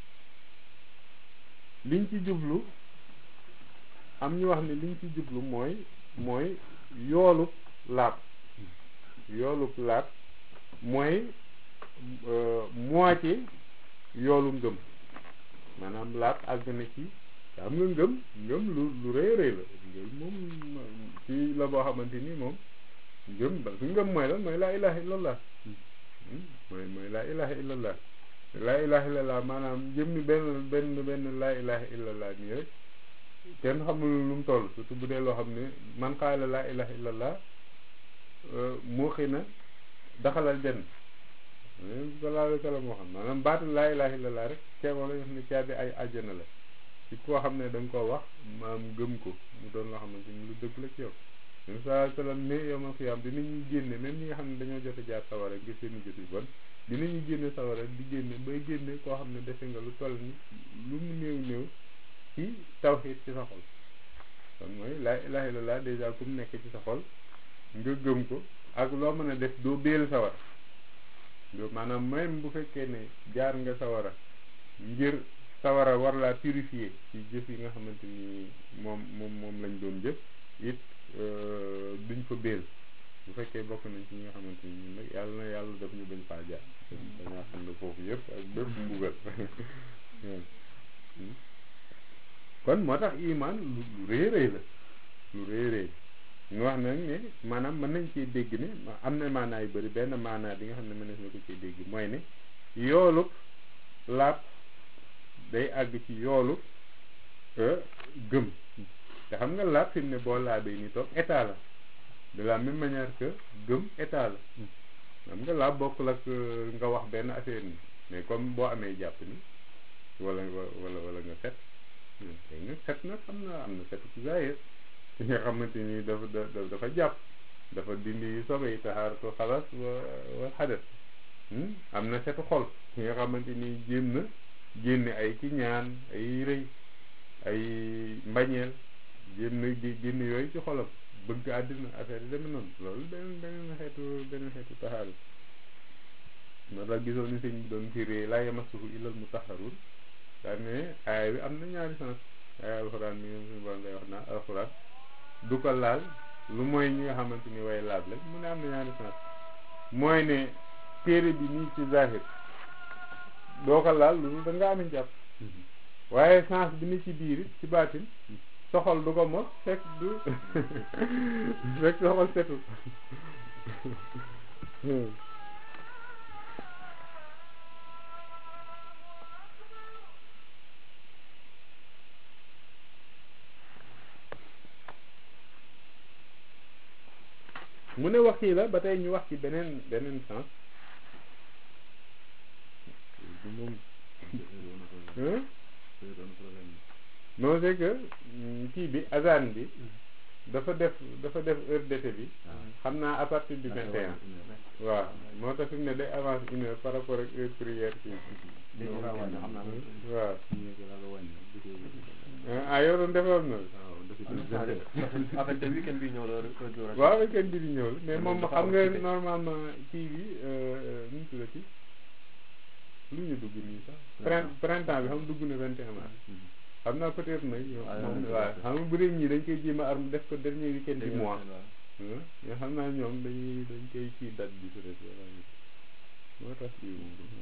liñ ci jublu am ñu wax ne liñ ci jublu mooy mooy yoolub laab yoolub laab mooy moitié yoolu ngëm maanaam laab àgg na ci am nga ngëm ngëm lu lu rëy rëy la ngëm moom ci la boo xamante ni moom ngëm ba su ngëm mooy lan mooy laa ilaha illallah mooy mooy laa ilaha illallah laa ilaha illallah maanaam jëmmi benn benn benn laa ilaha illallah nii rek kenn xamul lu mu toll surtout bu dee loo xam ne man qaala laa ilaha illallah moo xëy na daxalal benn sallallahu alayhi wa sallam moo xam maanaam baatu laa ilaha illallah rek ceebo la ne caabi ay àjjana la ci koo xam ne da nga koo wax maam gëm ko mu doon loo xamante ni lu dëgg la ci yow même sallallahu alayhi wa sallam ne yowmal xiyaam dinañuy génne même ñi nga xam ne dañoo jot a jaar sawara ngir seen i jot yu bon dinañuy génne sawara di génne bay génne koo xam ne defe nga lu toll ni lu mu néew néew ci tawxiid ci sa xol kon mooy laa ilaha illallah dèjà ku mu nekk ci sa xol nga gëm ko ak loo mën a def doo béel sawara doo maanaam même bu fekkee ne jaar nga sawara ngir sawara war laa purifier ci jëf yi nga xamante ni moom moom moom lañ doon jëf it duñ fa béel bu fekkee bokk nañ ci ñi nga xamante ni ñun nag yàlla na yàlla def ñu bañ faa jaar dañaa xam ne foofu yëpp ak bépp mbugal kon moo tax iman lu lu rëy rëy la lu rëy rëy ñu wax nag ne maanaam mën nañ cee dégg ne am na maanaa yu bëri benn maanaa bi nga xam ne mën na ko cee dégg mooy ne yoolub laab day àgg ci yoolu gëm te xam nga laab fi mu ne boo laabee ni toog état la de la même manière que gëm état la xam nga laab bokkul ak nga wax benn affaire ni mais comme boo amee jàpp ni wala wala wala nga set léegi nag set nag am na am na setu ci zaahir ki nga xamante ni dafa dafa jàpp dafa dindi sobe yi taxaaratu xalas wa wa xadas am na setu xol ki nga xamante ni jéem na génne ay ki ñaan ay rëy ay mbañeel jéem na génne yooyu ci xolam bëgg àddina affaire yi demee noonu loolu beneen beneen xeetu beneen xeetu taxaaru moo tax gisoon ni sëñ bi doon firee laa yamassuhu illal mutahharun daa ne aaya bi am na ñaari sens aaya alxuraan mi suñu borom ngay wax naa alxuraan du ko laal lu mooy ñi nga xamante ni way laab la mu ne am na ñaari sens mooy ne téere bi nii ci zahir doo ko laal lu da nga am jàpp waaye sens bi ni ci biir ci baatin soxol du ko mos fekk du fekk soxol setul mu ne wax yi la ba tey ñu wax ci beneen beneen sens moom non c'est que kii bi azan bi dafa def dafa def heure d'été bi xam naa à partir du vingt et un waaw moo tax fi mu ne day avance une heure par rapport ak heure prière kii waaw ah yow doon defoon na affaire weekend bi ñëw la waaw weekend bi di ñëw la mais moom xam nga normalement kii bi nu mu tuddati lu ñu dugg nii sax printemps bi xam dugg na vingt et un mars xam naa peut-être nag moom waaw xam nga bu dee ñii dañ koy jéem a arme def ko dernier weekend du mois mais xam naa ñoom dañuy dañ koy kii date bi peut-être moo tax kii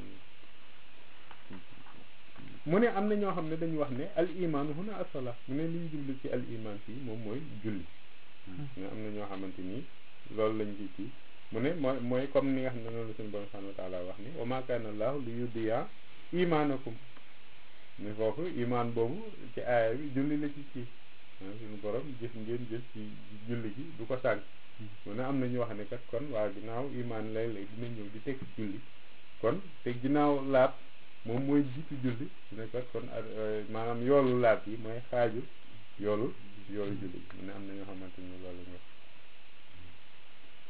mu ne am na ñoo xam ne dañu wax ne al iman huna asala mu ne li ñu jublu ci al iman fii moom mooy julli ne am na ñoo xamante ni loolu lañ ci kii mu ne mooy mooy comme ni nga xam ne noonu la suñu borom subhanahu wa taala wax ni wa ma kana allahu li yudiya imanakum ne foofu iman boobu ci aaya bi julli la ci kii suñu borom jëf ngeen jëf ci julli gi du ko sànq mu ne am na ñu wax ne kat kon waa ginnaaw iman lay lay dina ñëw di teg julli kon te ginnaaw laab moom mooy jiitu julli ne kat kon maanaam yoolu laab yi mooy xaaju yoolu yoolu julli mu ne am na ñoo xamante ni loolu nga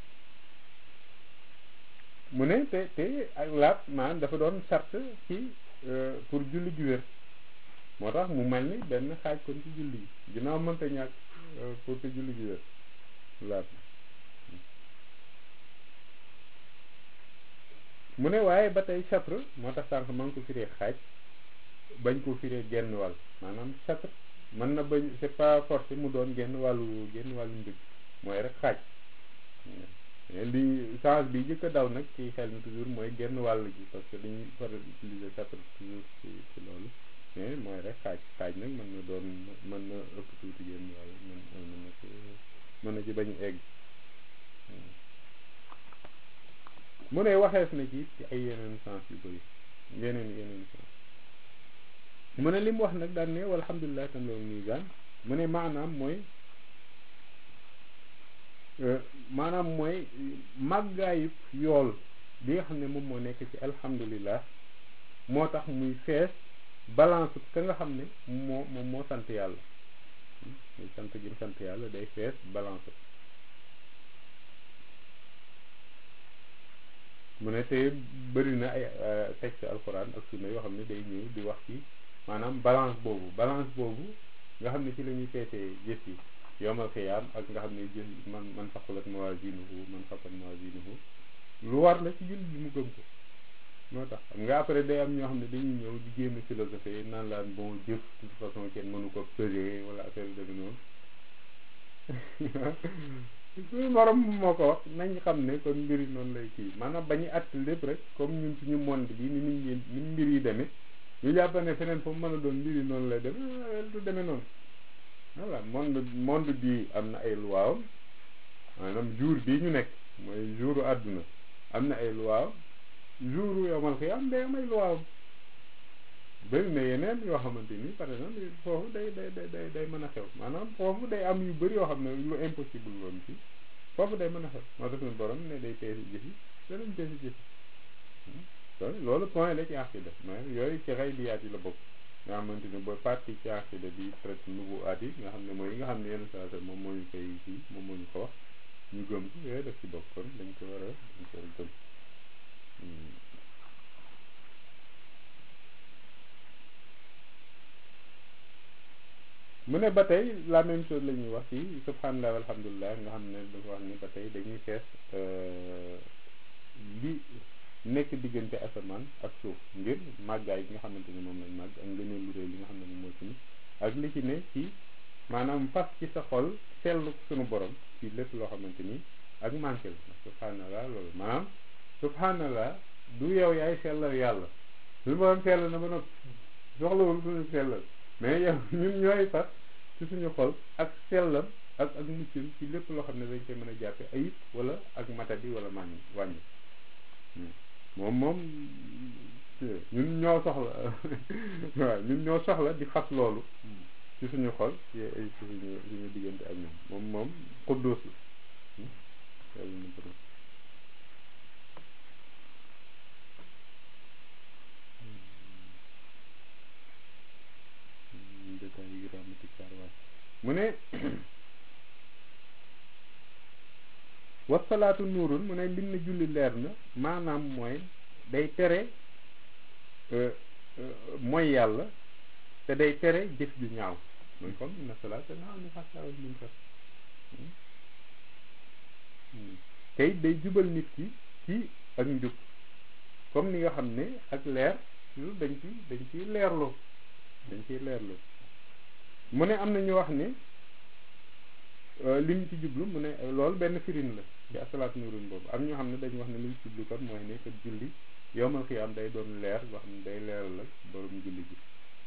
mu ne te te ak laab maanaam dafa doon sart ci pour julli gi wér moo tax mu mel ni benn xaaj kon ci julli yi ginnaaw mënta ñàkk pour que julli gi wér laat mu ne waaye ba tey chatre moo tax sànq ma ngi ko firee xaaj bañ ko firee genn wàll maanaam chatre mën na bañ c'est pas forcé mu doon genn wàllu genn wàllu mbir mooy rek xaaj li change bi jëkk a daw nag ci xel mi toujours mooy genn wàll gi parce que dañuy faral utiliser chatre toujours ci ci loolu mais mooy rek xaaj xaaj nag mën na doon mën na ëpp tuuti genn wàll mën mën na ci mën na ci bañ egg mu ne waxees na ci ci ay yeneen sens yu bëri yeneen yeneen sens mu ne li mu wax nag daan ne walhamdulilah tam loolu misaan mu ne maanaam mooy maanaam mooy màggaayub yool bi nga xam ne moom moo nekk ci alhamdulilah moo tax muy fees balance ka nga xam ne moo moom moo sant yàlla muy sant gi sant yàlla day fees balance mu ne te bëri na ay texte alxuraan ak sunna yoo xam ne day ñëw di wax ci maanaam balance boobu balance boobu nga xam ne ci la ñuy feetee jëf yi yowmal xiyaam ak nga xam ne jëf man man faqulat mawazinuhu man xafat mawazinuhu lu war la ci jullit bi mu gëm ko moo tax xam nga après day am ñoo xam ne dañuy ñëw di jéem a philosophie naan laan bon jëf de toute façon kenn mënu ko peser wala affaire yu demee noonu suñu morom moo ko wax nañ xam ne kon mbir yi noonu lay kii maanaam bañu att lépp rek comme ñun suñu monde bi ni nit ñi ni mbir yi demee ñu jàpp ne feneen fu mu mën a doon mbir yi noonu lay demee du demee noonu voilà monde monde bi am na ay luwaawam maanaam jour bii ñu nekk mooy jouru àdduna am na ay luwaawam jouru yomal xiyaam day am ay luwaawam bëri na yeneen yoo xamante ni par exemple foofu day day day day day mën a xew maanaam foofu day am yu bëri yoo xam ne lu impossible woon ci foofu day mën a xew moo tax suñu borom ne day peesi jëfi danañ peesi jëfi loolu point la ci aqida mais yooyu ci xëy biyaat yi la bokk nga xamante ni ba partie ci aqida bi traite nouveau at yi nga xam ne mooy yi nga xam ne yenn saa moom moo ñu koy kii moom moo ñu ko wax ñu gëm ko yooyu daf ci bokk kon dañ ko war a dañ ko war a gëm mu ne ba tey la même chose la ñuy wax ci subhanallah alhamdulilah nga xam ne dafa wax ni ba tey dañuy fees li nekk diggante asamaan ak suuf ngir màggaay bi nga xamante ne moom lañ màgg ak ngëneel lu réy li nga xam ne moom moo ci ni ak li ci ne ci maanaam fas ci sa xol seetlu suñu borom ci lépp loo xamante ni ak manqué la subhanallah loolu maanaam subhanallah du yow yaay sellal yàlla suñu borom sell na ba noppi soxlawul suñu sellal mais yow ñun ñooy fas ci suñu xol ak sellam ak ak muccam ci lépp loo xam ne dañ koy mën a jàppe ayib wala ak matadi wala màññ wàññi moom moom ñun ñoo soxla waaw ñun ñoo soxla di fas loolu ci suñu xol ci ay suñu suñu diggante ak ñoom moom moom xudduus la mu ne wasalaatu nuurun mu ne lim na julli leer na maanaam mooy day tere mooy yàlla te day tere jëf ju ñaaw mooy comme inna salaata naa ni xasawal mun sax te it day jubal nit ki ci ak njub comme ni nga xam ne ak leer lu dañ ci dañ ciy leerloo dañ ciy leerloo mu ne am na ñu wax ne li ñu ci jublu mu ne loolu benn firin la ci asalaat nurun boobu am ñoo xam ne dañu wax ne li ñu ci jublu kon mooy ne kat julli yowmal xiyaam day doon leer boo xam ne day leeral la borom julli ji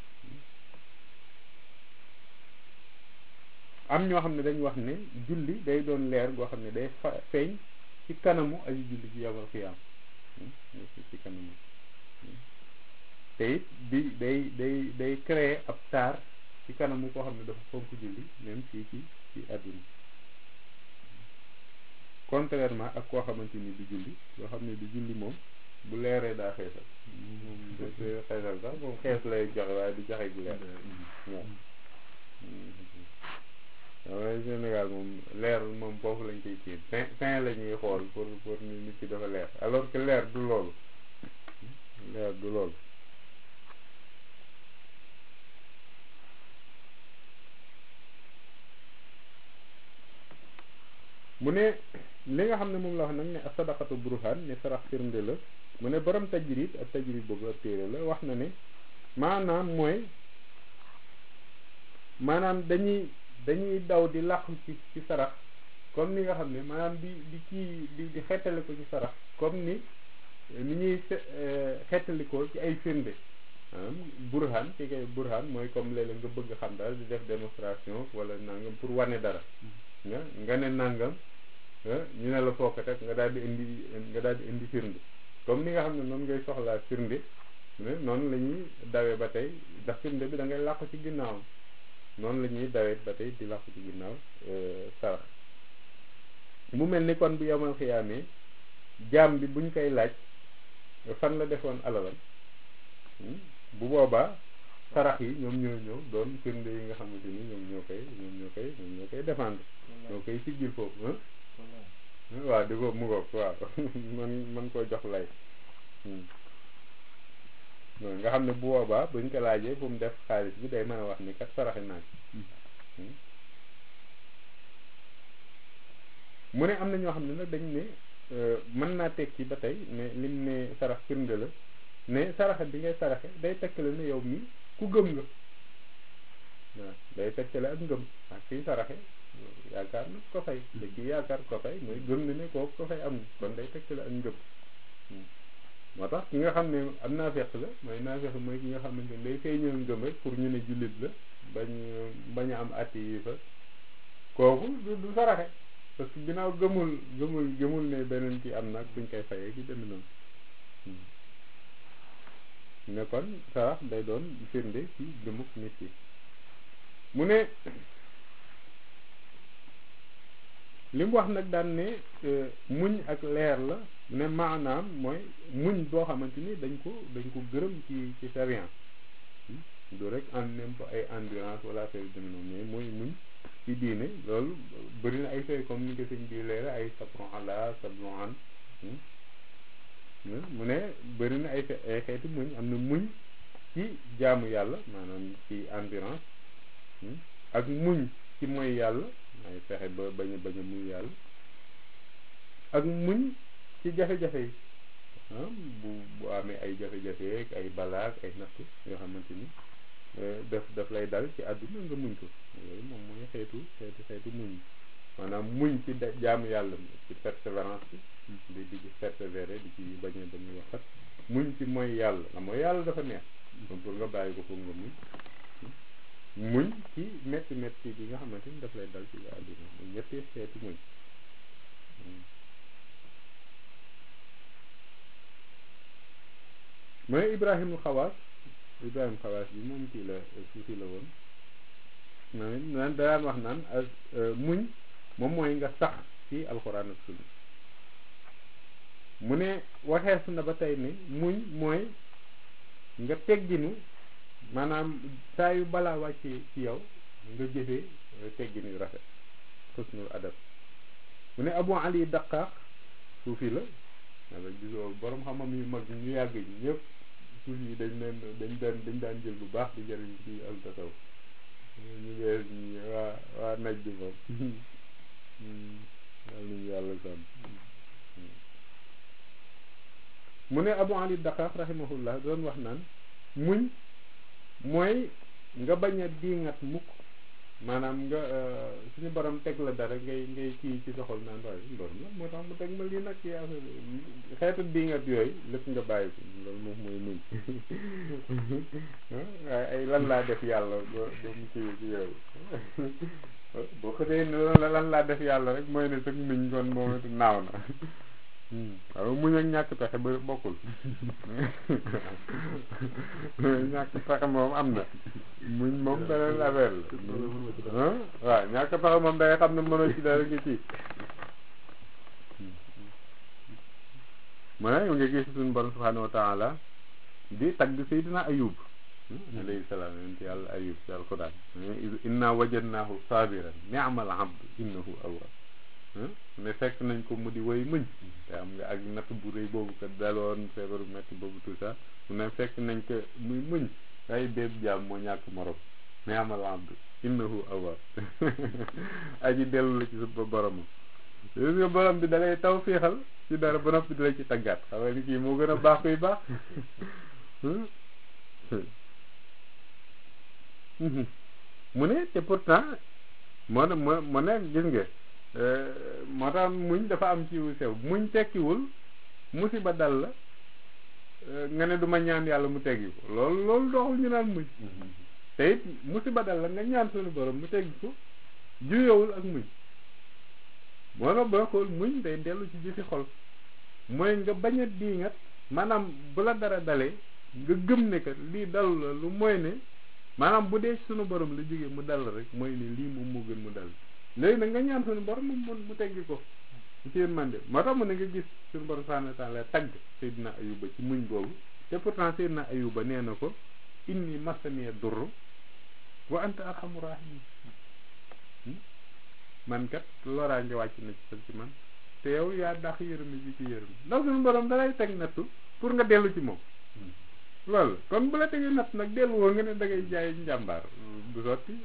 am ñoo xam ne dañu wax ne julli day doon leer goo xam ne day fa feeñ ci kanamu ay julli ci yowmal xiyaam ci kanamu te it bi day day day créer ab taar ci kanamu koo xam ne dafa fonk julli même fii ci ci àdduna contrairement ak koo xamante ni du julli loo xam ne du julli moom bu leeree daa xeesal moom da xeesal sax moom xees lay joxe waaye du joxe bu leer waaw waaye Sénégal moom leer moom foofu lañ koy kii fin fin la ñuy xool pour pour nit ki dafa leer alors que leer du loolu leer du loolu mu ne li nga xam ne moom la wax nag ne sadaqatu burhan ne sarax firnde la mu ne borom tajrid ak tajrid boobu ak téere la wax na ne maanaam mooy maanaam dañuy dañuy daw di làqu ci ci sarax comme ni nga xam ne maanaam di di kii di di xettali ko ci sarax comme ni ni ñuy xettali ko ci ay firnde maanaam burhan ci kay burhan mooy comme léeg-léeg nga bëgg xam dara di def démonstration wala nangam pour wane dara nga nga ne nangam ñu ne la foo ko teg nga daal di indi nga daal di indi firnde comme ni nga xam ne noonu ngay soxlaa firnde noonu la ñuy dawee ba tey ndax firnde bi da ngay làqu ci ginnaaw noonu la ñuy dawee ba tey di làqu ci ginnaaw sarax mu mel ni kon bu yomal xiyaamee jaam bi buñ koy laaj fan la defoon alalam bu boobaa sarax yi ñoom ñoo ñëw doon firnde yi nga xamante ni ñoom ñoo koy ñoom ñoo koy ñoom ñoo koy défendre ñoo koy siggil foofu waaw di ko mu ngoog waaw man man koo jox lay nga xam ne bu boobaa buñ ko laajee bu mu def xaalis bi day mën a wax ni kat saraxe naa ci mu ne am na ñoo xam ne nag dañ ne mën naa tekki ba tey ne lim ne sarax firnde la ne saraxe bi ngay saraxe day tekkale ne yow mi ku gëm nga waaw day tekkale ak ngëm ak kiy saraxe yaakaar na ko fay te kii yaakaar ko fay mooy gëm na ne kooku ko fay am na kon day tekkale ak ngëm moo tax ki nga xam ne am naa feq la mooy naa feq mooy ki nga xamante ne day feeñal ngëm rek pour ñu ne jullit la bañ bañ a am atti yi fa kooku du du saraxe parce que ginnaaw gëmul gëmul gëmul ne beneen ki am nag buñ koy fayee ki demee noonu ne kon sarax day doon firnde ci gëmuk nit yi mu ne li mu wax nag daan ne muñ ak leer la ne maanaam mooy muñ boo xamante ni dañ ko dañ ko gërëm ci ci sariyan du rek en même ay endurance wala affaire yu demee noonu mais mooy muñ ci diine loolu bëri na ay fay comme ni ko sëñ bi leere ay sabron ala sabron an mu ne bëri na ay ay xeeti muñ am na muñ ci jaamu yàlla maanaam ci endurance ak muñ ci mooy yàlla ay fexe ba bañ a bañ a muy yàlla ak muñ ci jafe-jafe yi bu bu amee ay jafe-jafe ak ay balaak ay natt yoo xamante ni daf daf lay dal ci àdduna nga muñ ko yooyu moom mooy xeetu xeetu xeetu muñ maanaam muñ ci jaamu yàlla ci persévérance bi di di ci persévérer di ci bañ a bañ a waxat muñ ci mooy yàlla la mooy yàlla dafa neex donc pour nga bàyyi ko foog nga muñ muñ ci métti métti bi nga xamante ni daf lay dal ci àdduna muy ñetti xeetu muñ mooy Ibrahima xawaas Ibrahima xawaas bi moom kii la suufi la woon naan daan wax naan muñ moom mooy nga sax ci alxuraan ak sunna mu ne waxees na ba tey ne muñ mooy nga tegginu maanaam saa yu balaa wàccee ci yow nga jëfee teggin yu rafet xusnul adab mu ne Abu Ali Daqaax suufi la wala gisoo borom xam-xam yu mag ñu yàgg ñi ñëpp suuf yi dañ leen dañ daan dañ daan jël bu baax di jëriñ ci al tasaw ñu bees ñi waa waa naj bi moom yal nañu yàlla sàmm mu ne Abu Ali Daqaax rahimahullah doon wax naan muñ mooy nga bañ a diingat mukk maanaam nga suñu borom teg la dara ngay ngay kii ci soxol naan waaye suñu borom la moo tax mu teg ma lii nag ci affaire xeetu diingat yooyu lépp nga bàyyi ko loolu moom mooy muñ waaye ay lan laa def yàlla ba ba mu kii ci yooyu boo xëtee ne lan laa def yàlla rek mooy ne sëg muñ kon moom it naaw na waaw muñ ak ñàkk pexe ba bokkul ñàkk pexe moom am na muñ moom beneen affaire la waaw ñàkk pexe moom da ngay xam ne mënoo ci dara nga ci mu ne nga gis suñu borom subhanahu wa taala di tagg Seydina Ayub alayhi salaam yonent yàlla Ayub ci alquran inna wajadnaahu sabiran ni'mal abdu innahu awwab ne fekk nañ ko mu di woy muñ te am nga ak natt bu rëy boobu ko daloon feebaru metti boobu tout ça mu ne fekk nañ ko muy muñ ay béeb jaam moo ñàkk morom mais amal abdu innahu awwab aji dellu la ci sa boromam gis nga borom bi dalay taw féexal ci dara ba noppi di la ci taggaat xam nga ni kii moo gën a baax kuy baax mu ne te pourtant moo ne moo moo ne gis nga moo tax muñ dafa am ci sew muñ tekkiwul musiba dal la nga ne duma ñaan yàlla mu teggi ko loolu loolu doxul ñu naan muñ te it musiba dal la nga ñaan suñu borom mu teggi ko juyowul ak muñ moo tax booy xool muñ day dellu ci jëfi xol mooy nga bañ a diingat maanaam bu la dara dalee nga gëm ne que lii dalu la lu mooy ne maanaam bu dee suñu borom la jógee mu dal rek mooy ne lii moom moo gën mu dal léegi nag nga ñaan suñu borom mu mu teggi ko ci yéen man de moo tax mu ne nga gis suñu borom subhanahu wa taala tagg Seydina Ayuba ci muñ boobu te pourtant Seydina Ayuba nee na ko inni masaniya durru wa anta arhamu rahimin man kat loraange wàcc na ci ci man te yow yaa dàq yërëm ji ci yërëm ndax suñu borom dalay teg nattu pour nga dellu ci moom loolu kon bu la tegee natt nag dellu woo nga ne da ngay jaay njàmbaar du sotti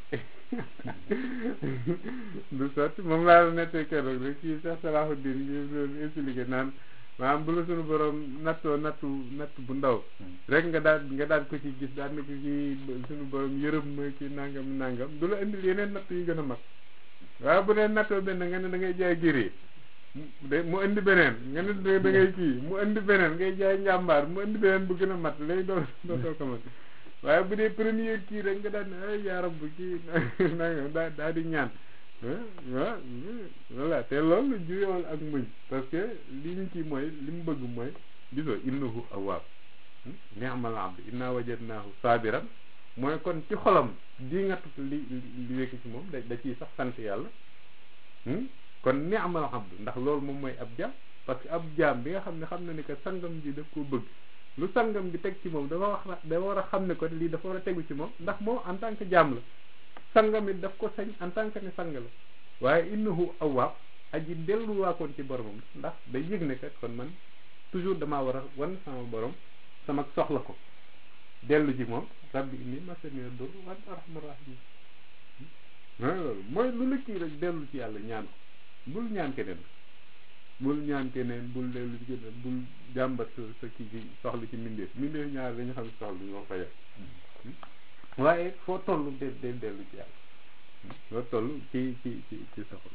du sotti moom laa la nettee keroog rek kii Cheikh Salahuddin ngi doon expliqué naan maanaam bu la suñu borom nattoo nattu natt bu ndaw rek nga daal nga daal ko ci gis daal ne ko kii suñu borom yërëm ma kii nangam nangam du la indil yeneen natt yu gën a mag waaye bu dee nattoo benn nga ne da ngay jaay gérée de mu indi beneen nga ne da ngay kii mu indi beneen ngay jaay njàmbaar mu indi beneen bu gën a mat léegi doo doo doo ko mat waaye bu dee première kii rek nga daan ne ay yaarab bu kii nangam daa daa di ñaan waaw voilà te loolu juyool ak muñ parce que li ñu kii mooy li mu bëgg mooy gisoo innahu awwaab ni'mal abd inna wajadnaahu saabiran mooy kon ci xolam di nga tut li li wekk ci moom da da ciy sax sant yàlla kon ni'mal abd ndax loolu moom mooy ab jaam parce que ab jaam bi nga xam ne xam na ne que sangam ji daf koo bëgg lu sangam bi teg ci moom dafa wax dafa war a xam ne ko lii dafa war a tegu ci moom ndax moom en tant que jaam la sangam it daf ko sañ en tant que ne sang la waaye innahu awwaab aji delluwaakoon ci boromam ndax day yëg ne kat kon man toujours damaa war a wan sama borom sama soxla ko dellu ci moom rabbi inni masaniya dur wa anta arhamur rahimin loolu mooy lu la kii rek dellu ci yàlla ñaan ko bul ñaan keneen bul ñaan keneen bul dellu ci keneen bul jàmbat sa sa kii ci soxla ci mbindeef mbindeef ñaar dañu xam soxla ñu ko fayal waaye foo toll de de dellu ci yàlla foo toll ci ci ci ci soxla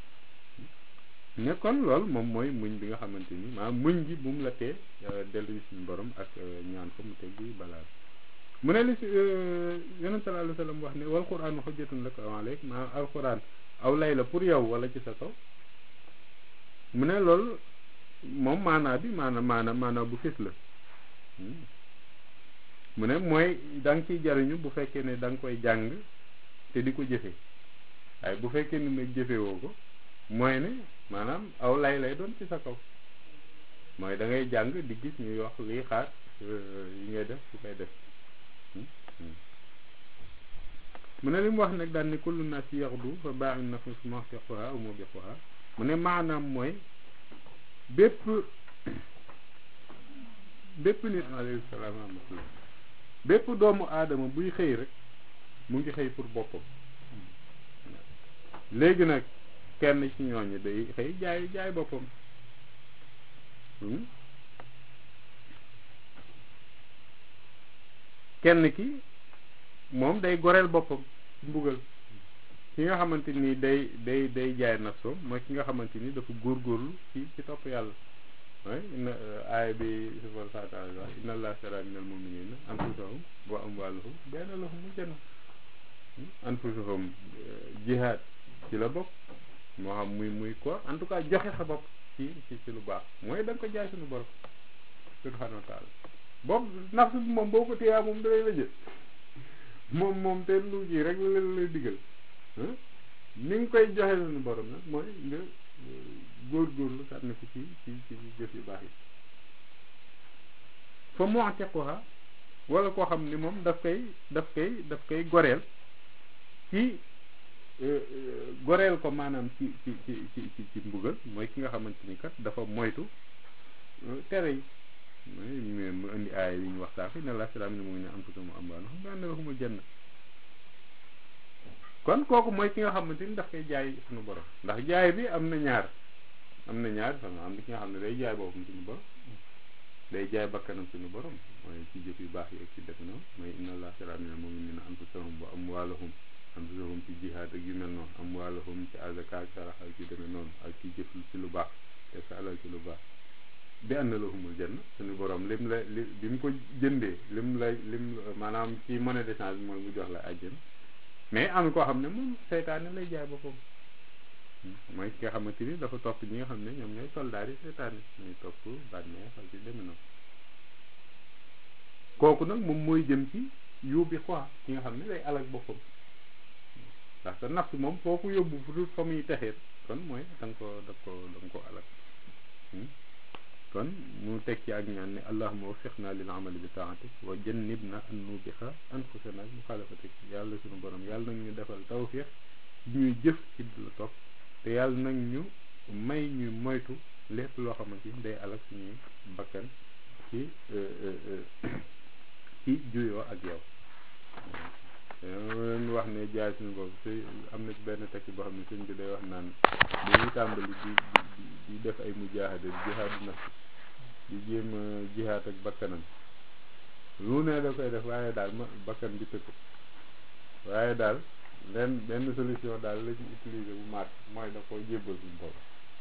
ne kon loolu moom mooy muñ bi nga xamante ni maanaam muñ gi bu mu la tee dellu ci suñu borom ak ñaan ko mu teggi balaa mu ne li si yonent sallallahu alayhi wa sallam wax ne wal quraan hujjatun laka aw alayk maanaam alquran aw lay la pour yow wala ci sa kaw mu ne loolu moom maanaa bi maana maana maanaa bu fis la mu ne mooy da nga ciy jariñu bu fekkee ne da nga koy jàng te di ko jëfe waaye bu fekkee ne nag jëfewoo ko mooy ne maanaam aw lay lay doon ci sa kaw mooy da ngay jàng di gis ñuy wax lii xaar yi ngay def su koy def mu ne li mu wax nag daal ni kullu nas yaxdu fa baaxin nafs muhtiquha aw mubiquha mu ne maanaam mooy bépp bépp nit alayhi salaam rahmatullah bépp doomu aadama buy xëy rek mu ngi xëy pour boppam léegi nag kenn ci ñooñu day xëy jaay jaay boppam kenn ki moom day goreel boppam ci mbugal ki nga xamante ni day day day jaay nafsoom mooy ki nga xamante ni dafa góorgóorlu ci ci topp yàlla way inna aaya bi subhanahu wa taala wax inna allah shara minal muminina anfusahum wa amwalahum bi anna lahumul janna anfusahum jihaad ci la bokk moo xam muy muy ko en tout cas joxe sa bopp ci ci ci lu baax mooy da nga ko jaay suñu borom subhanahu wa taala boobu nafsu bi moom boo ko téyaa moom dalay la jël moom moom te lu ji rek la lay digal ni nga koy joxe suñu borom nag mooy nga góorgóorlu sànni ko ci ci ci jëf yu baax yi fa mu'tiquha wala koo xam ni moom daf koy daf koy daf koy goreel ci goreel ko maanaam ci ci ci ci ci mbugal mooy ki nga xamante ni kat dafa moytu tere yi mooy mu indi aaya yi ñu waxtaan fi ne la salaam ni mu ngi ne am tuuti mu am baax na xam nga ne jënd kon kooku mooy ki nga xamante ni daf koy jaay suñu borom ndax jaay bi am na ñaar am na ñaar xam am na ki nga xam ne day jaay boppam suñu borom day jaay bakkanam suñu borom mooy ci jëf yu baax yi ak ci def noonu mooy inna allah shara mina mu'minina anfusahum wa amwalahum anfusahum ci jihaad ak yu mel noonu amwalahum ci azaka ak sarax ak ci demee noonu ak ci jëf ci lu baax te sa alal ci lu baax bi anna lahumul janna suñu borom lim la li bi mu ko jëndee lim la lim maanaam ci monnaie d'échange bi mooy mu jox la àjjana mais am koo xam ne moom seytaane lay jaay boppam mooy ki nga xamante ni dafa topp ñi nga xam ne ñoom ñooy soldaar yi seytaane ñooy topp bànneex ak ci demee noonu kooku nag moom mooy jëm ci yóbbi quoi ki nga xam ne day alak boppam ndax sa nafs moom foo ko yóbbu fu dul fa muy texeet kon mooy da nga ko da ko da nga ko alak kon mu teg ci ak ñaan ne allahuma waffiqna lil amali bi taatik wa jannibna an nubixa anfusana bi muxaalafatik yàlla suñu borom yàlla nag ñu defal tawfiq ñuy jëf ci la topp te yàlla nag ñu may ñu moytu lépp loo xamante ni day alak suñuy bakkan ci ci juyoo ak yow leen wax ne jaay suñu bopp si am na ci benn tekki boo xam ne sëñ bi day wax naan dañuy tàmbali di di def ay mujaahada di jihaadu nafs di jéem a jihaad ak bakkanam lu ne da koy def waaye daal ma bakkan bi tëkk waaye daal benn benn solution daal la ci utiliser bu maat mooy da ko jébbal suñu bopp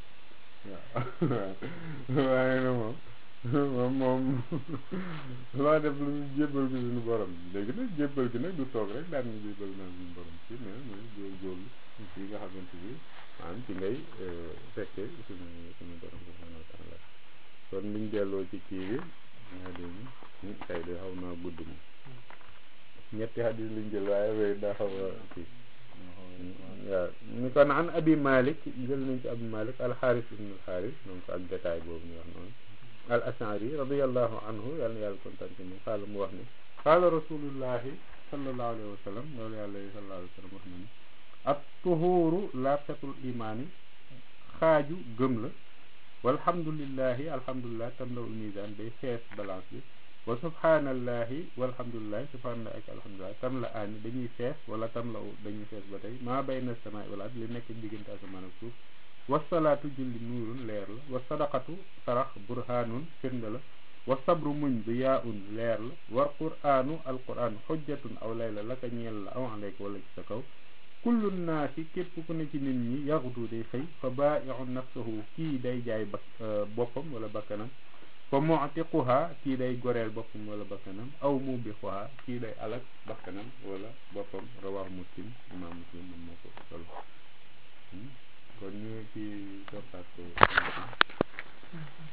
waaw waaye na moom moom moom loo def lu jébbal bi suñu borom léegi nag jébbal gi nag du toog rek daan ñu jébbal naa suñu borom ci mais mooy góorgóorlu ci nga xamante bi maanaam ci ngay fekkee suñu suñu borom subhanahu wa taala kon liñ delloo ci kii bi nga dégg tey de xaw naa gudd moom ñetti xadis liñ jël waaye wéy daa xaw a kii waaw ni kon an abi malik jël nañ ci abi malik alxaaris ibn alxaaris donc ak détail boobu ñu wax noonu al ashari radiallahu anhu yàlla na yàlla kontaan ci moom xaala mu wax ne qaala rasulullahi sallallahu alayhi wa sallam loolu yàlla sallallahu alayhi wa sallam wax na ni at tuhuuru laabsatul imaani xaaju gëm la walhamdulillahi alhamdulilah tamlawul misaan day fees balance bi wa subhanallahi walhamdulilah subhanallah ak alhamdulilah tam la aani dañuy fees wala tam la dañuy fees ba tey maa bayna samaai wal ard li nekk diggante asamaan ak suuf wasalaatu julli nuurun leer la wa sadaqatu sarax burhaanun firnde la wa sabru muñ du yaa un leer la wa quraanu alquran xujjatun aw layla la ka ñeel la aw aleyka wala ci sa kaw kullu naasi képp ku ne ci nit ñi yaxdu day xëy fa baaixu nafsahu kii day jaay ba boppam wala bakkanam fa muctiquha kii day goreel boppam wala bakkanam aw mubixuha kii day alak bakkanam wala boppam rawaahu muslim imaam muslim moom moo ko solo kon ñu ci toppaat ko